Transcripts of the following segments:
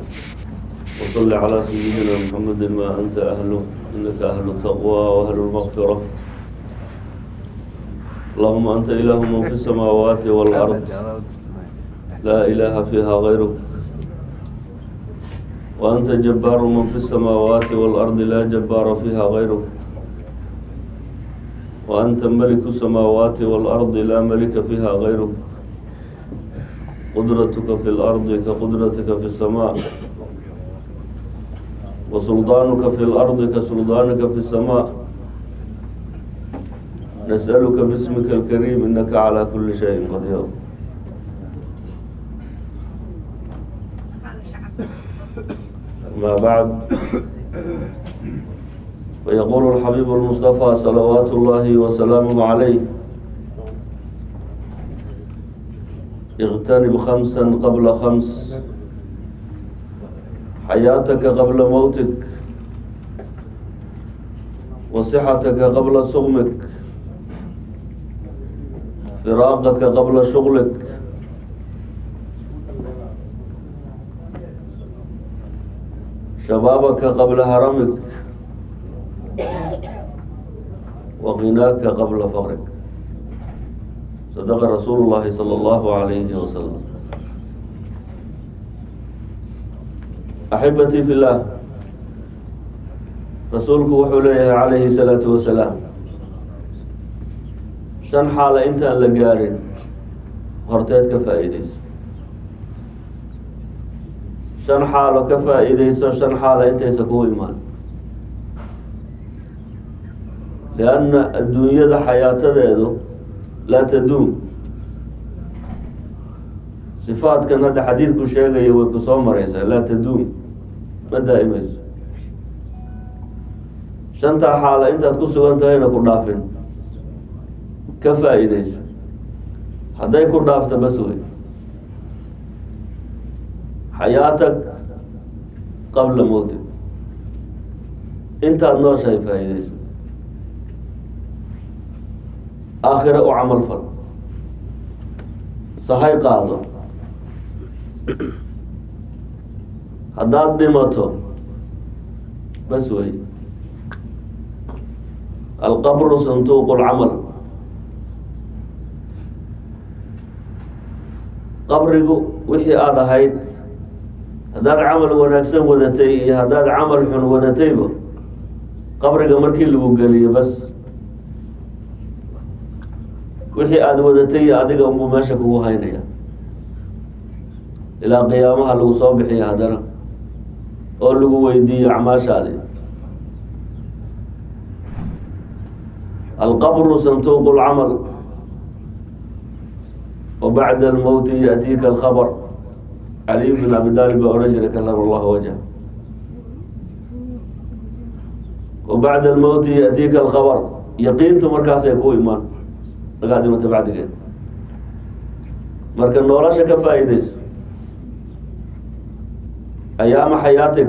وصل على سيدنا محمد ما أنت أهله إنك أهل التقوى وأهل المغفرة اللهم أنت إله من في السماوات والأرض لا إله فيها غيرك وأنت جبار من في السماوات والأرض لا جبار فيها غيرك وأنت ملك السماوات والأرض لا ملك فيها غيرك قدرتك في الأرض كقدرتك في السماء وسلطانك في الأرض كسلطانك في السماء نسألك باسمك الكريم إنك على كل شيء قدير ما بعد ويقول الحبيب المصطفى صلوات الله وسلامه عليه اغتنم خمسا قبل خمس حياتك قبل موتك وصحتك قبل سقمك فراقك قبل شغلك شبابك قبل هرمك وغناك قبل فقرك صدق رسول الله صلى الله عليه وسلم أحبتي في الله رسولك وحوليه عليه الصلاة والسلام shan xaala intaan la gaarin horteed ka faa'iideyso shan xaalo ka faa'iideyso shan xaala intaysa kugu imaan lianna adduunyada xayaatadeedu laa taduum sifaadkan hadda xadiidku sheegaya way ku soo mareysaa laa taduum ma daa'imayso shantaa xaala intaad ku sugan tahayna ku dhaafin ka faa'iideyso hadday ku dhaafto bas wey xayaatag qabla mowtig intaad nooshahay faa'iideyso aakhira u camal fal sahay qaado haddaad dhimato bas wey alqabru santuuq lcamal qabrigu wixii aada ahayd haddaad camal wanaagsan wadatay iyo haddaad camal xun wadatayba qabriga markii lagu geliyo bas wixii aada wadatay iyo adiga unbuu meesha kugu haynaya ilaa qiyaamaha lagu soo bixiyo haddana oo lagu weydiiyo acmaashaadi alqabru santuuq lcamal وبعد الموت يأتيك الخبر علي بن أبي طالب أرجل كلم الله وجهه وبعد الموت يأتيك الخبر يقين مركز يكون إيمان لقادمة بعد كده مركز نولاش كفايدس أيام حياتك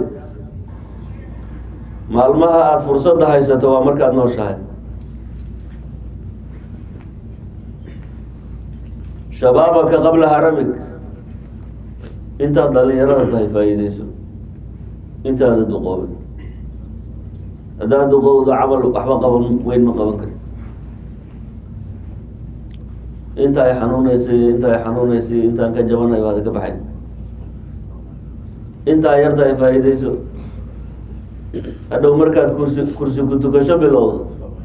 maalmaha aada fursadda haysato waa markaad nooshahay shabaabaka qabla haramig intaad dhalinyarada tahay faa'iideyso intaada duqoobin haddaad duqowdo camal waxba qaban weyn ma qaban karti inta ay xanuuneysay inta ay xanuuneysay intaan ka jabanay baad ka baxay intaa yarta ay faa'iideyso hadhow markaad kursi kursi ku tukasho bilowdo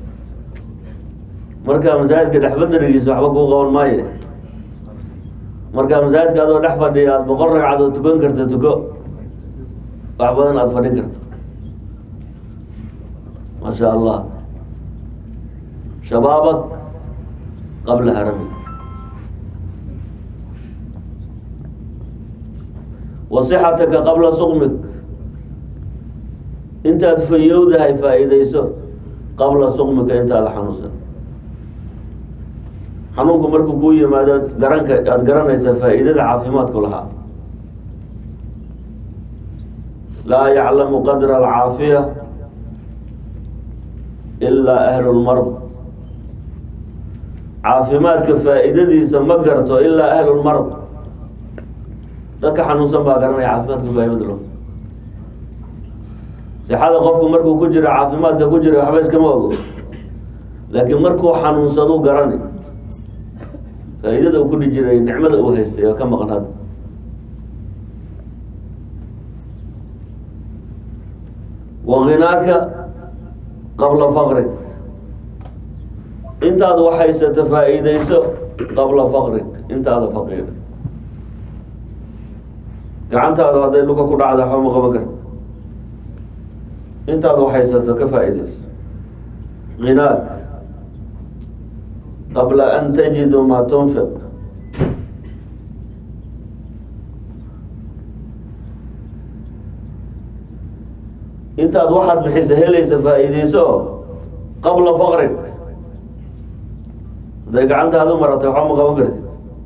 markaa masaajidka dhexbadarigiisa waxba kuu qaban maayo markaa masaajidka adoo dhex fadhiya aada boqol ragcadood tukan karta tuko wax badan aada fadhin karto maa sha allah shabaabak qabla harami wasixataka qabla suqmik intaad fayowdahay faa'iideyso qabla suqmika intaada xanuunsan xanuunku markuu kuu yimaado garanka aada garanaysaa faa'iidada caafimaadku lahaa laa yaclamu qadra alcaafiya ilaa ahlu lmard caafimaadka faa'iidadiisa ma garto ilaa ahlu lmard dadka xanuunsan baa garanaya caafimaadka faa'idada lo sixada qofku markuu ku jiro caafimaadka ku jira waxba iskama ogo laakiin markuu xanuunsadu garani faa-iidada uu kudhi jiray nicmada uu haystay oo ka maqan hadda waginaaka qabla faqrig intaad waxhaysata faa-iideyso qabla faqrig intaada faqiira gacantaada hadday luka ku dhacda waxba ma qaban karta intaad waxhaysato ka faa-iideyso ginaak qabla an tajidu maa tunfiq intaad waxaad bixisa helaysa faa-iideyso qabla faqrig hadday gacantaada u maratay waxba ma qaban kartid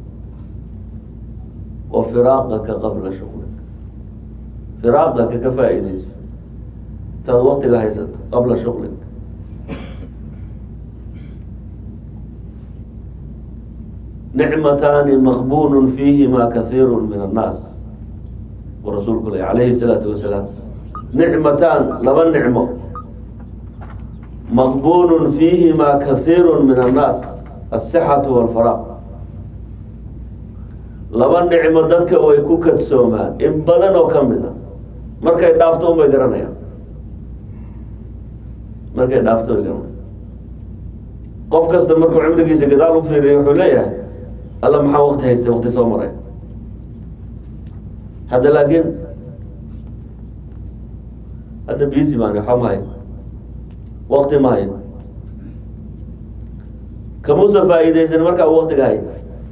wa firaaqaka qabla shuqlik firaaqaka ka faa-iideyso intaad waktiga haysato qabla shuqlik nicmataani maqbunun fiihima kahiiru min annaas u rasuulku le alayhi الsalaatu wasalaam nicmataan laba nicmo maqbunun fiihima kahiiru min annaas asixatu walfaraaq laba nicmo dadka way ku kadsoomaan in badan oo ka mid a markay dhaafto un bay garanayaan markay dhaafto way garanayaan qof kasta markuu cimrigiisa gadaal u fiiriya wuxuu leeyahay alla maxaa wakti haystay wakti soo maray hadda laakiin hadda busy baan waxba ma hayn wakti ma hayn kamuusa faa-iideysan markaa u waktiga hay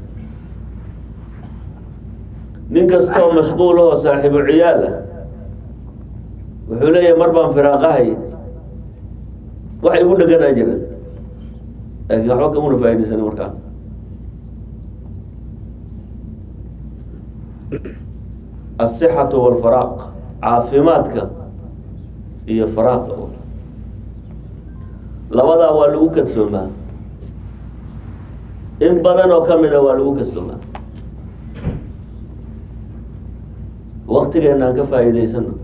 nin kastoo mashquulahoo saaxiibu ciyaal ah wuxuu leeyahay mar baan firaaqahay wax igu dheganaa jiran laakiin waxba kamuna faa-ideysan markaa asixatu walfaraaq caafimaadka iyo faraaqa labadaa waa lagu kadsoomaa in badan oo ka mid a waa lagu kadsoomaa waktigeena aan ka faa-iideysano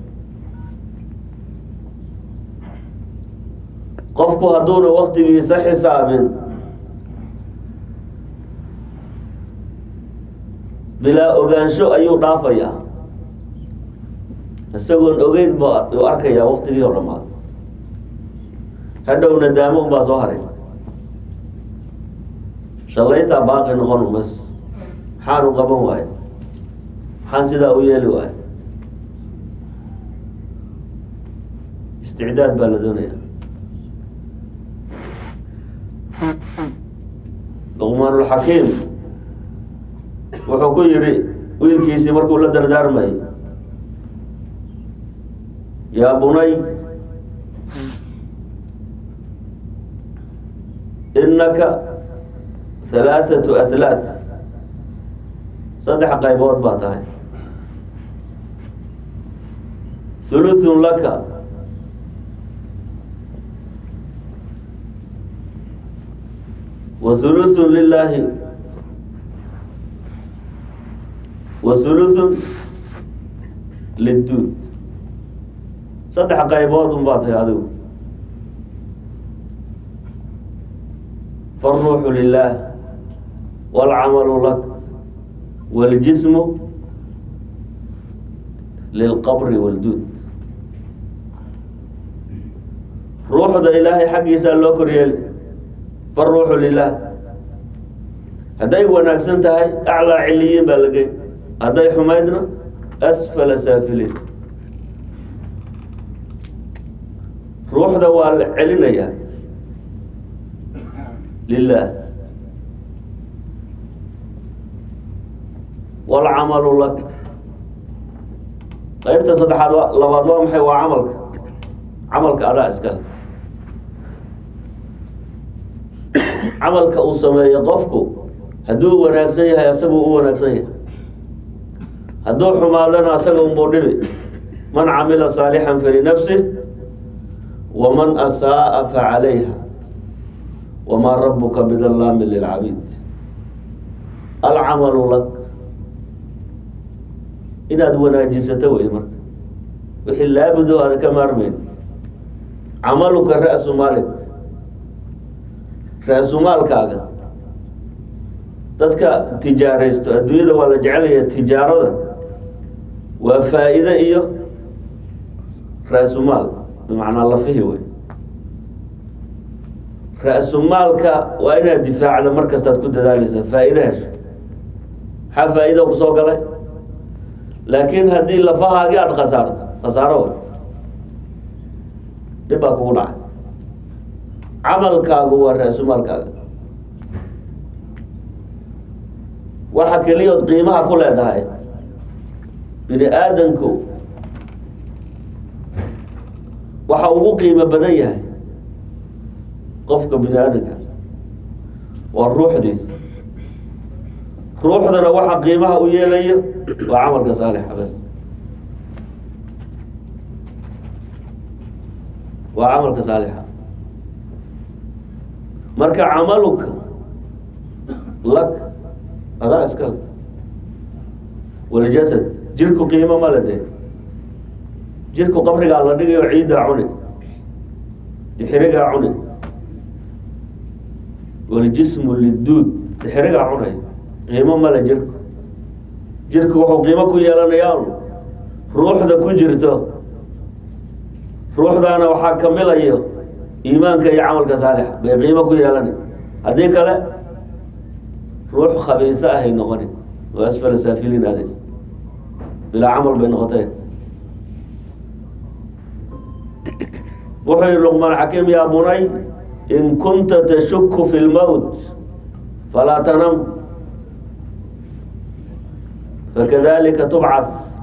qofku hadduuna waktigiisa xisaabin bilaa ogaansho ayuu dhaafayaa isagoon ogeyn ba uu arkayaa waktigii oo dhamaad hadhow nadaamo unbaa soo haray shalaytaa baaqi noqon umas maxaan u qaban waayo maxaan sidaa u yeeli waayo isticdaad baa la doonaya luqmaanulxakiim wuxuu ku yidhi wiilkiisii markuu la dardaarmayay yaa bunay inaka halaathatu ahlaat saddex qaybood baa tahay thuluthun laka wa thuluthun lilaahi wa thuluthun lidduud saddex qaybood un baa tahay adigu faruuxu lilah wاlcamalu lak wاljismu lilqabri wاlduud ruuxda ilaahay xaggiisaa loo koryeeli faruuxu lilah hadday wanaagsan tahay aclaa ciliyiin baa la gey hadday xumaydna asfala saafiliin ruuxda waa la celinayaa lilah wاlcamalu lak qeybta saddexaad labaad waa maxay waa camalka camalka adaa iskale camalka uu sameeyo qofku hadduu wanaagsan yahay asaguu u wanaagsan yahay hadduu xumaadana asaga unbuu dhibi man camila saalixan falinafsih waman asaa'a facalayha wamaa rabuka bidallaamin lilcabiid alcamalu lak inaad wanaajisato wey marka wixii laabudo aada ka maarmeyn camaluka ra-su maalik ra-su maalkaaga dadka tijaaraysto adduunyada waa la jecelaya tijaarada waa faa-ide iyo ra-su maal bimacnaa lafihi wey ra-su maalka waa inaad difaacda mar kastaad ku dadaaleysaa faa-ide hesho maxaa faa-ida kusoo galay laakiin haddii lafahaagii aada khasaarto khasaaro way dhib baa kugu dhacay camalkaagu waa ra-su maalkaaga waxa keliyood qiimaha ku leedahay bini aadanku waxa ugu qiimo badan yahay qofka bini aadanka waa ruuxdiis ruuxdana waxa qiimaha u yeelayo waa camalka saalixa bas waa camalka saalixa marka camaluka lak adaa iskale waljasad jirku qiimo male dee jirku qabrigaa la dhigayo ciiddaa cuni dixirigaa cuni waljismu liduud dixirigaa cunay qiimo male jirku jirku wuxuu qiimo ku yeelanayaa ruuxda ku jirto ruuxdaana waxaa kamilayo iimaanka iyo camalka saalixa bay qiimo ku yeelanay haddii kale ruux khabiisa ahay noqoni oo asfala saafiliin aadays bilaa camal bay noqotee wuxuu yihi luqmaan xakiim yaa bunay in kunta tashuku fi lmowt falaa tanam fakadalika tubcas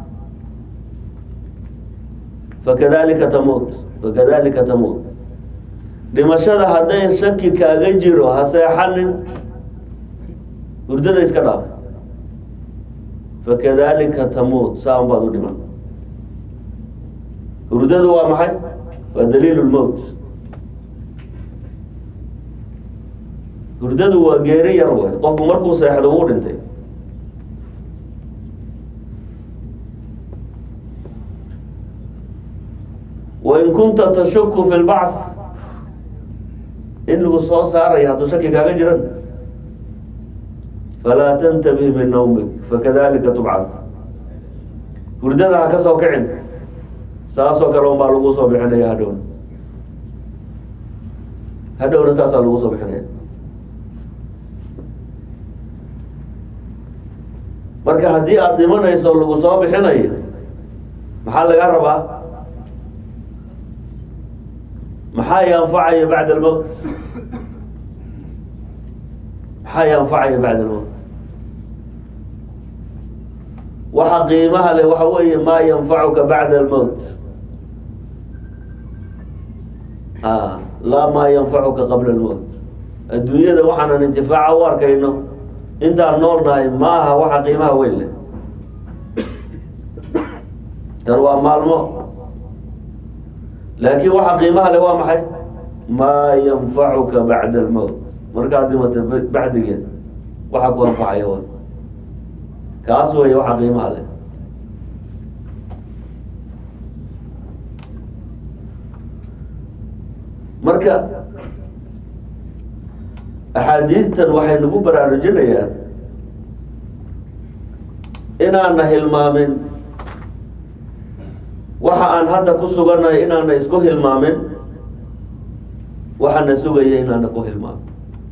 fakadalika tamuut fakadalika tamuut dhimashada hadday shaki kaaga jiro ha seexanin hurdada iska dhaaf fakadalika tamuut saa un baad u dhiman hurdadu waa maxay waa daliil lmowt hurdadu waa geeri yar way qofku markuu seexdo wuu dhintay wain kunta tashuku fi lbacth in lagu soo saaraya hadduu shaki kaaga jiran falaa tantabih min nawmik fakadalika tubcad hurdada ha ka soo kicin saasoo kale un baa lagu soo bixinaya hadhowna hadhowna saasaa lagu soo bixinaya marka haddii aada dhimanayso lagu soo bixinayo maxaa laga rabaa maxaa yanfacaya bacda almowt maxaa yanfacaya bacda almowt waxa qiimaha leh waxa weeye maa yanfacuka bacda almowt a laa maa yanfacuka qabla almowt adduunyada waxaanan intifaaca u arkayno intaan nool nahay ma aha waxa qiimaha weyn leh tan waa maalmo laakiin waxa qiimaha leh waa maxay maa yanfacuka bacda almowt markaad dhimata bacdigeed waxa ku anfacaya wa kaas weeye waxa qiimaha leh marka axaadiistan waxay nagu baraarujinayaan inaana hilmaamin waxa aan hadda ku sugannahay inaana isku hilmaamin waxaana sugaya inaana ku hilmaamin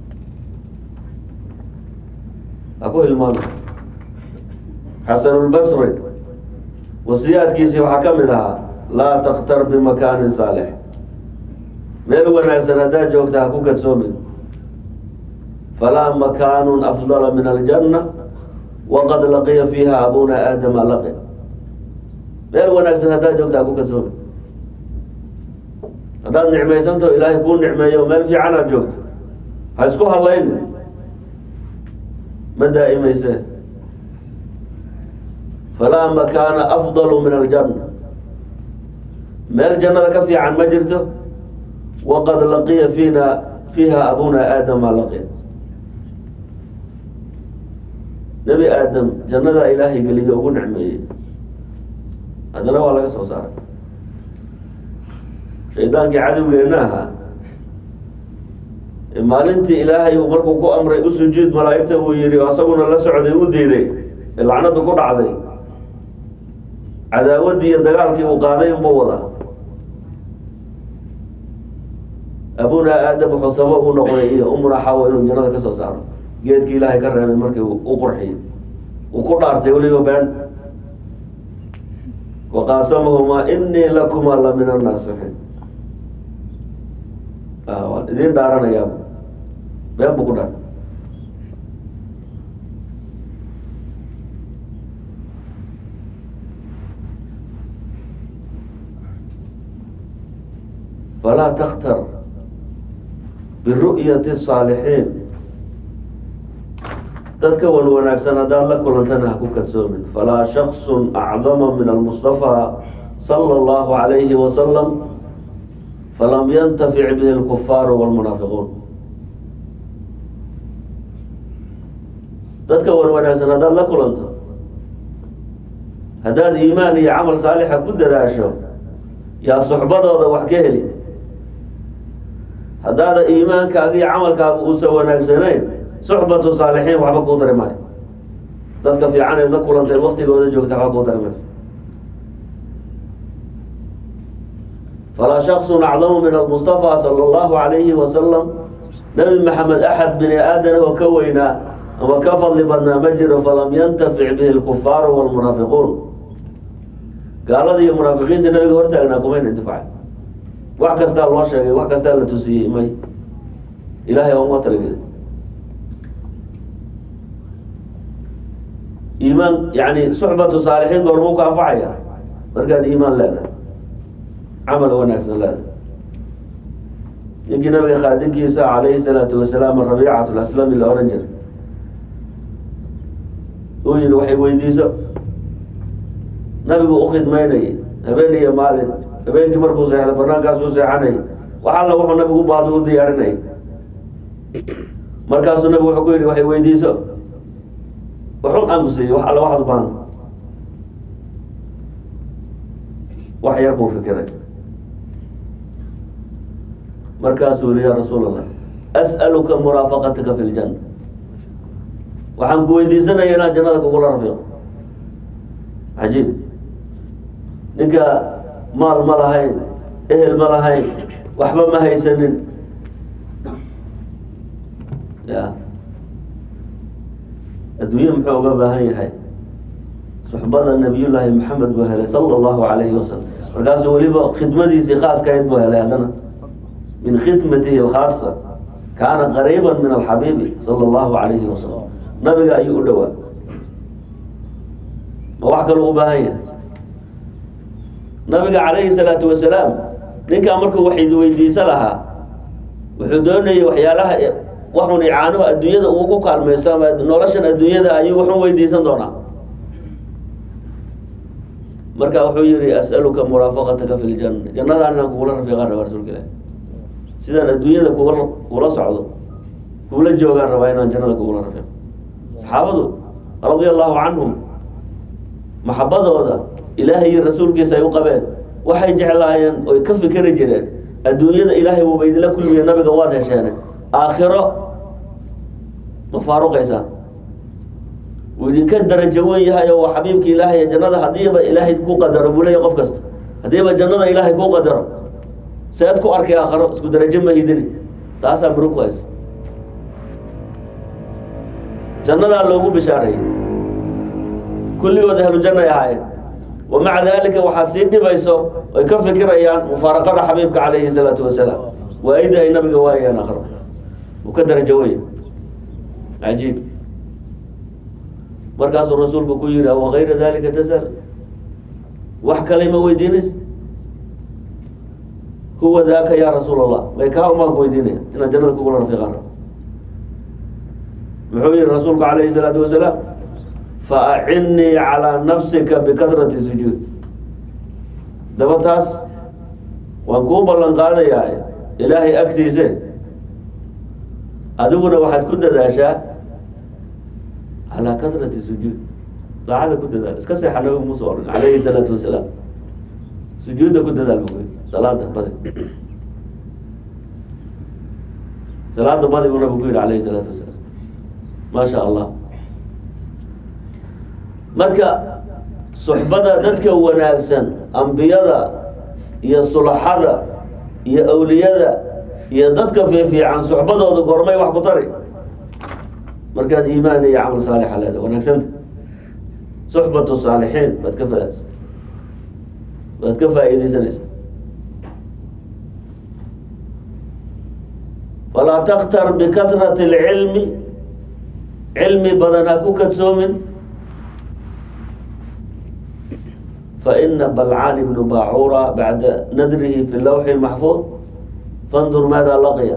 ha ku hilmaamin xasanulbasri wasiyaadkiisii waxaa ka mid ahaa laa taktar bimakaanin saalix meel wanaagsan haddaad joogta ha ku kadsoomin falaa makaanun afdala min aljanna waqad laqiya fiiha abuna aadama laqi meel wanaagsan haddaad joogta ha ku kadsoomin haddaad nicmaysanto ilaahay kuu nicmeeyo meel fiican aad joogto ha isku hadlayni ma daa'imayse falaa makaana afdalu min aljanna meel jannada ka fiican ma jirto waqad laqiya fiina fiiha abuna aadama laqiya nebi aadam jannadaa ilaahay geliyo ugu nicmeeyey haddana waa laga soo saaray shaydaankii cadowgeenna ahaa maalintii ilaahay uu markuu ku amray u sujuud malaa'igta uu yihi asaguna la socday u diiday ee lacnadu ku dhacday cadaawaddii iyo dagaalkii uu qaaday inbuu wadaa abunaa aadam wuxuu sabab u noqday iyo umuna xawa inuu jannada ka soo saaro geedkii ilaahay ka reebay markii u qurxiyey uu ku dhaartay weliba been waqaasamahumaa inii lakumaa la min annaasixiin waan idiin dhaaranayaa been buu ku dhaar falaa taktar biru'yati الصaalixiin dadka wan wanaagsan haddaad la kulantana ha ku kadsoomin falaa shakصu acdama min almustaفى salى اllahu عalayhi wasalam falam yantafic bihi اlkufaaru wاlmunaafiquun dadka wan wanaagsan haddaad la kulanto haddaad iimaan iyo camal saalixa ku dadaasho yaa suxbadooda wax ka heli haddaada iimaankaaga iyo camalkaaga uusan wanaagsanayn suxbatu saalixiin waxba kuu tari maayo dadka fiican eed la kulantayd waktigooda joogta waxba kuu tari maayo falaa shaksun acdamu min almustafa sala allahu alayhi wasalam nabi maxamed axad bini aadan oo ka weynaa ama ka fadli badnaa ma jiro falam yantafic bihi lkufaaru walmunaafiquun gaalada iyo munaafiqiinta nabiga hortaagnaa kumayna intifacay wax kastaa loo sheegay wax kastaa la tusiyey may ilahay waa uma talageli iimaan yani suxbatu saalixiin goormuu ka anfacaya markaad iimaan leedahay camal wanaagsan leedahay ninkii nabiga khaadinkiisa calayhi salaatu wasalaam rabiicat laslami la ohan jiray uu yihi waxay weydiiso nabigu u khidmaynayay habeen iyo maalin habeenkii markuu seexday banaankaasuu seexanayay wax alla wuxuu nabigu u baado u diyaarinayay markaasuu nabigu wuxuu ku yidhi waxay weydiiso waxun aamusiiyo wax alla waxaad u baahanta wax yar buu fikiray markaasuu yihi yaa rasuul allah as'aluka muraafaqataka fi ljanna waxaan ku weydiisanaya inaan jannada kugula rafiiqo cajiib ninka maal ma lahayn ehel ma lahayn waxba ma haysanin ya adduunya muxuu uga baahan yahay suxbada nabiyullaahi maxamed buu helay sala allahu alayhi wasalam markaasuu weliba khidmadiisii khaaskahayd buu helay haddana min khidmatihi alkhaasa kaana qariiba min alxabiibi sala allahu alayhi wasalam nabiga ayuu u dhowaa ma wax kaluu u baahan yahay nabiga calayhi salaatu wasalaam ninkaa markuu wax weydiiso lahaa wuxuu doonayay waxyaalaha waxun icaanuhu adduunyada uu ku kaalmaysto ama noloshan adduunyada ayuu waxun weydiisan doonaa marka wuxuu yihi as'aluka muraafaqataka fi ljanna jannadaan inaan kugula rafiiqaan rabaa rasuulka ilahi sidaan adduunyada kugula kula socdo kugula joogaan rabaa inaan jannada kugula rafiiqo saxaabadu radia allahu canhum maxabadooda ilaahay iyo rasuulkiisa ay u qabeen waxay jeclaayeen oy ka fikeri jireen adduunyada ilaahay wuuba idinla kulmiye nabiga waad hesheene aakhiro ma faaruqaysaan wuu idinka darajo wen yahay oo waa xabiibka ilaahay jannada haddiiba ilaahay ku qadaro buu leeya qof kasta haddiiba jannada ilaahay kuu qadaro seed ku arkay aakhiro isku darajo ma hidini taasaa murug ku hayso jannadaa loogu bishaareeyey kulligood ahlu jannay ahaayeen wamaca dalika waxaa sii dhibayso ay ka fikirayaan mufaaraqada xabiibka calayhi salaatu wasalaam waa-ida ay nabiga waayeen akhro uu ka darajo wey cajiib markaasuu rasuulku ku yihi wakayra dalika tasal wax kale ma weydiinays huwa daaka ya rasuul allah may kaa umaan ku weydiinaya inaan jannada kugula rafiiqaan muxuu yihi rasuulku calayhi salaatu wasalaam faacinnii calaa nafsika bikadrati sujuud daba taas waan kuu ballan qaadayaa ilaahay agtiise adiguna waxaad ku dadaashaa calaa kadrati sujuud daacada ku dadaal iska seexa nabigu muuse ohan calayhi salaatu wasalaam sujuudda ku dadaal bu kuyi salaada badi salaada badi buu nabigu ku yihi alayhi salaatu wasalaam ma sha allah marka suxbada dadka wanaagsan ambiyada iyo sulaxada iyo awliyada iyo dadka fiifiican suxbadooda gormay wax ku tari markaad iimaan iyo camal saalixa leeda wanaagsanta suxbatu saalixiin baad ka faas baad ka faa-iideysanaysa falaa taktar bikatrati اlcilmi cilmi badan ha ku kadsoomin faina balcaan ibnu bacura bacda nadrihi fi lawxi اlmaxfuud fandur maada laqiya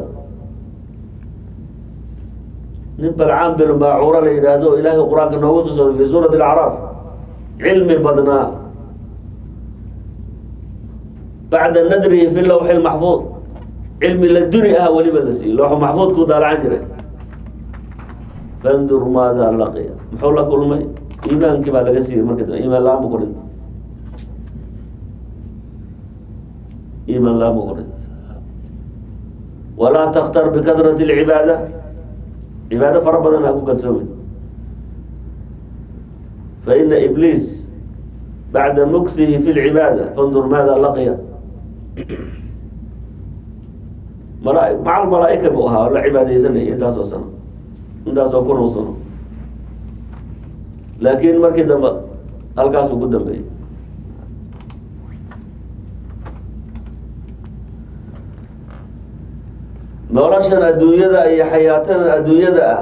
nin balcaan bin bacura la yidhaahdo ilaahay qur-aanka noogu qisooday fi suurati اlacraaf cilmi badnaa bacda nadrihi fi lawxi اlmaxfuud cilmi la duni ah weliba la siiyey looxu maxfuudkuu daalacan jiray fandur maada laqiya muxuu la kulmay iimaankii baa laga siiyey marka dambe iimaan la-aan bu ku dhintay iimaan la-aan bu ku dhintay walaa taktar bikatrati اlcibaada cibaado fara badan ha ku kalsoomin faina ibliis bacda muksihi fi lcibaada fandur maada laqiya mala macal malaa-ika buu ahaa oo la cibaadeysanayay intaasoo sano intaasoo kun oo sano laakiin markii dambe halkaasuu ku dambeeyey noloshan adduunyada iyo xayaatadan adduunyada ah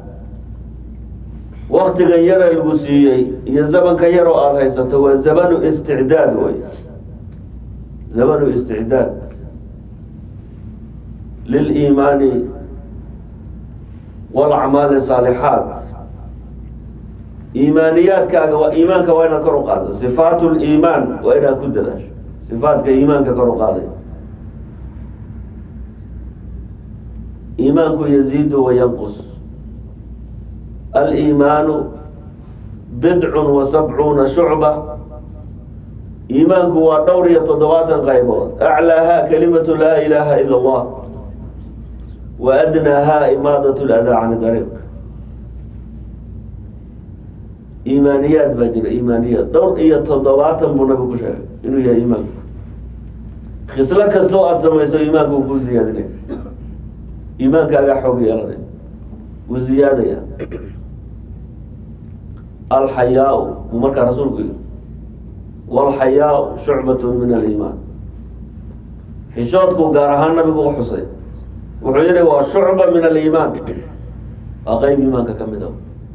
waktigan yara lagu siiyey iyo zamanka yar oo aada haysato waa zamanu isticdaad wey zamanu isticdaad liliimaani walacmaali saalixaat iimaaniyaadkaaga waa iimaanka waa inaad kor u qaado sifaat liimaan waa inaad ku dadaasho sifaatka iimaanka kor u qaaday iimaanku yaziidu wayanqus aliimaanu bidcun wa sabcuuna shucba iimaanku waa dhowr iyo toddobaatan qaybood aclaaha kalimatu laa ilaaha ila allah wa adnaaha imaadat ladaa can dariiq iimaaniyaad baa jira iimaaniyaad dhowr iyo toddobaatan buu nabigu ku sheegay inuu yahay iimaanku khislo kastoo aada samayso iimaanku wuu ku ziyaadinaya iimaankaagaa xoog yeelanay wuu ziyaadaya alxayaa buu markaa rasuulku yihi walxayaa shucbatu min aliimaan xishoodku gaar ahaan nabigu u xusay wuxuu yihi waa shucba min aliimaan waa qeyb iimaanka ka mid a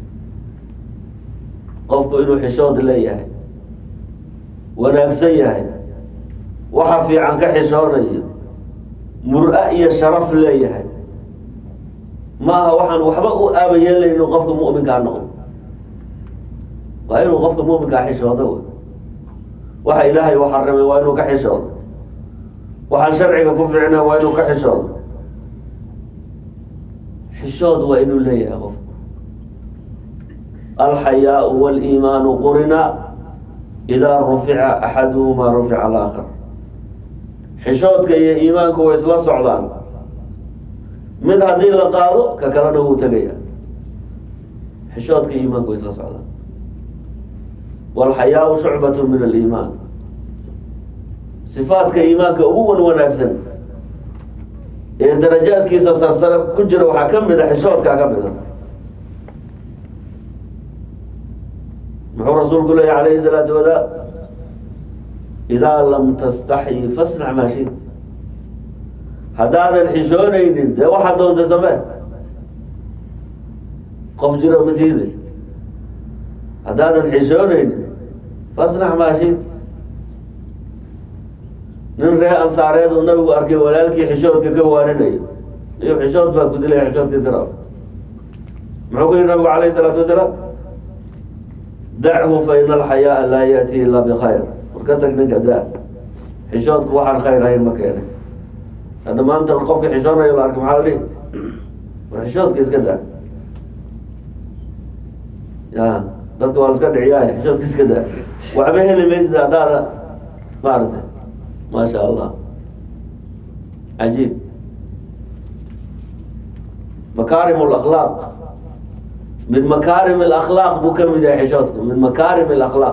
qofku inuu xishood leeyahay wanaagsan yahay waxa fiican ka xishoonayo mur-a iyo sharaf leeyahay ma aha waxaan waxba u aaba yeelayno qofka mu'minkaa noqdo waa inuu qofka mu'minkaa xishoodo wey waxa ilaahay u xarimay waa inuu ka xishoodo waxaan sharciga ku fiicna waa inuu ka xishoodo xishood waa inuu leeyahay qofku alxayaau waliimaanu qurina idaa rufica axaduhumaa rufica alaakhar xishoodka iyo iimaanku way isla socdaan mid haddii la qaado ka kalena wuu tegaya xishoodka iyo iimaanku way isla socdaan walxayaau shucbatu min aliimaan sifaadka iimaanka ugu wan wanaagsan ee darajaadkiisa sarsare ku jira waxaa ka mid a xishoodkaa ka mid a muxuu rasuulku leeya calayhi salaatu wadaa idaa lam tastaxyi fasnac maa shit haddaadan xishoonaynin dee waxaad doonta samee qof jiro ma jiiday haddaadan xishoonaynin fasnac maa shit nin ree ansaareed uu nabigu arkay walaalkii xishoodka ka waarinayo iyo xishood baa ku dilaya xishoodka iska dhaaf muxuu ku yihi nabigu calayhi salaatu wasalaam dachu fa ina alxayaaa laa yaati ilaa bkhayr war ka tag ninka da xishoodku waxaan khayr ahayn ma keenay hadda maanta qofka xishoonayo la arkay maxaa la dhihi war xishoodka iska daa ya dadka waa la iska dhiciyaay xishoodka iska daa waxba heli maysid haddaada maaragtay ma sha allah cajiib makaarim اlakhlaaq min makaarim اlakhlaaq buu ka mid yahay xishoodka min makaarim اlakhlaaq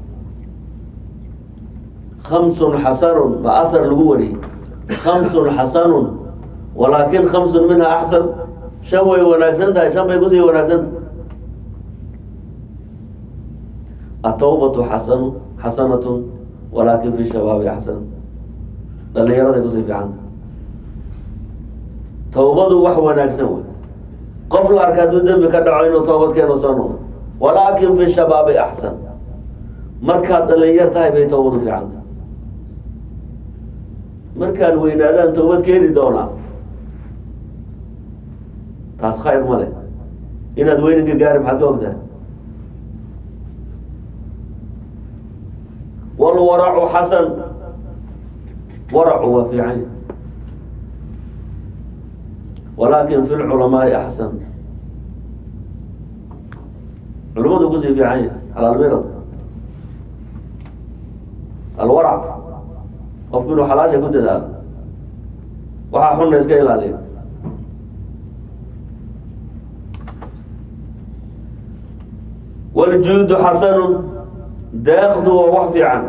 khamsun xasanun ba ahar lagu wariyey khamsun xasanun walaakin khamsun minha axsan shan way wanaagsan tahay shan bay kusii wanaagsantahay atawbatu xasanu xasanatun walaakin fi shabaabi axsan dhalinyaraday kusii fiicanta tawbadu wax wanaagsan wey qof la arka hadduu dembi ka dhaco inuu toobad keeno soo noqdo walaakin fi shabaabi axsan markaad dhalinyar tahay bay tawbadu fiicanta markaan weynaadaan toobad keeni doonaa taas khayr ma leh inaad weyninka gaari maxaad ka ogtahay walwaracu xasan waracu waa fiican walaakin fi lculamaai axsan culimadu kusii fiican yahay xalaalmirad alwarac qofku inuu xalaasha ku dadaalo waxaa xunna iska ilaaliya wljuudu xasanun deeqdu waa wax fiican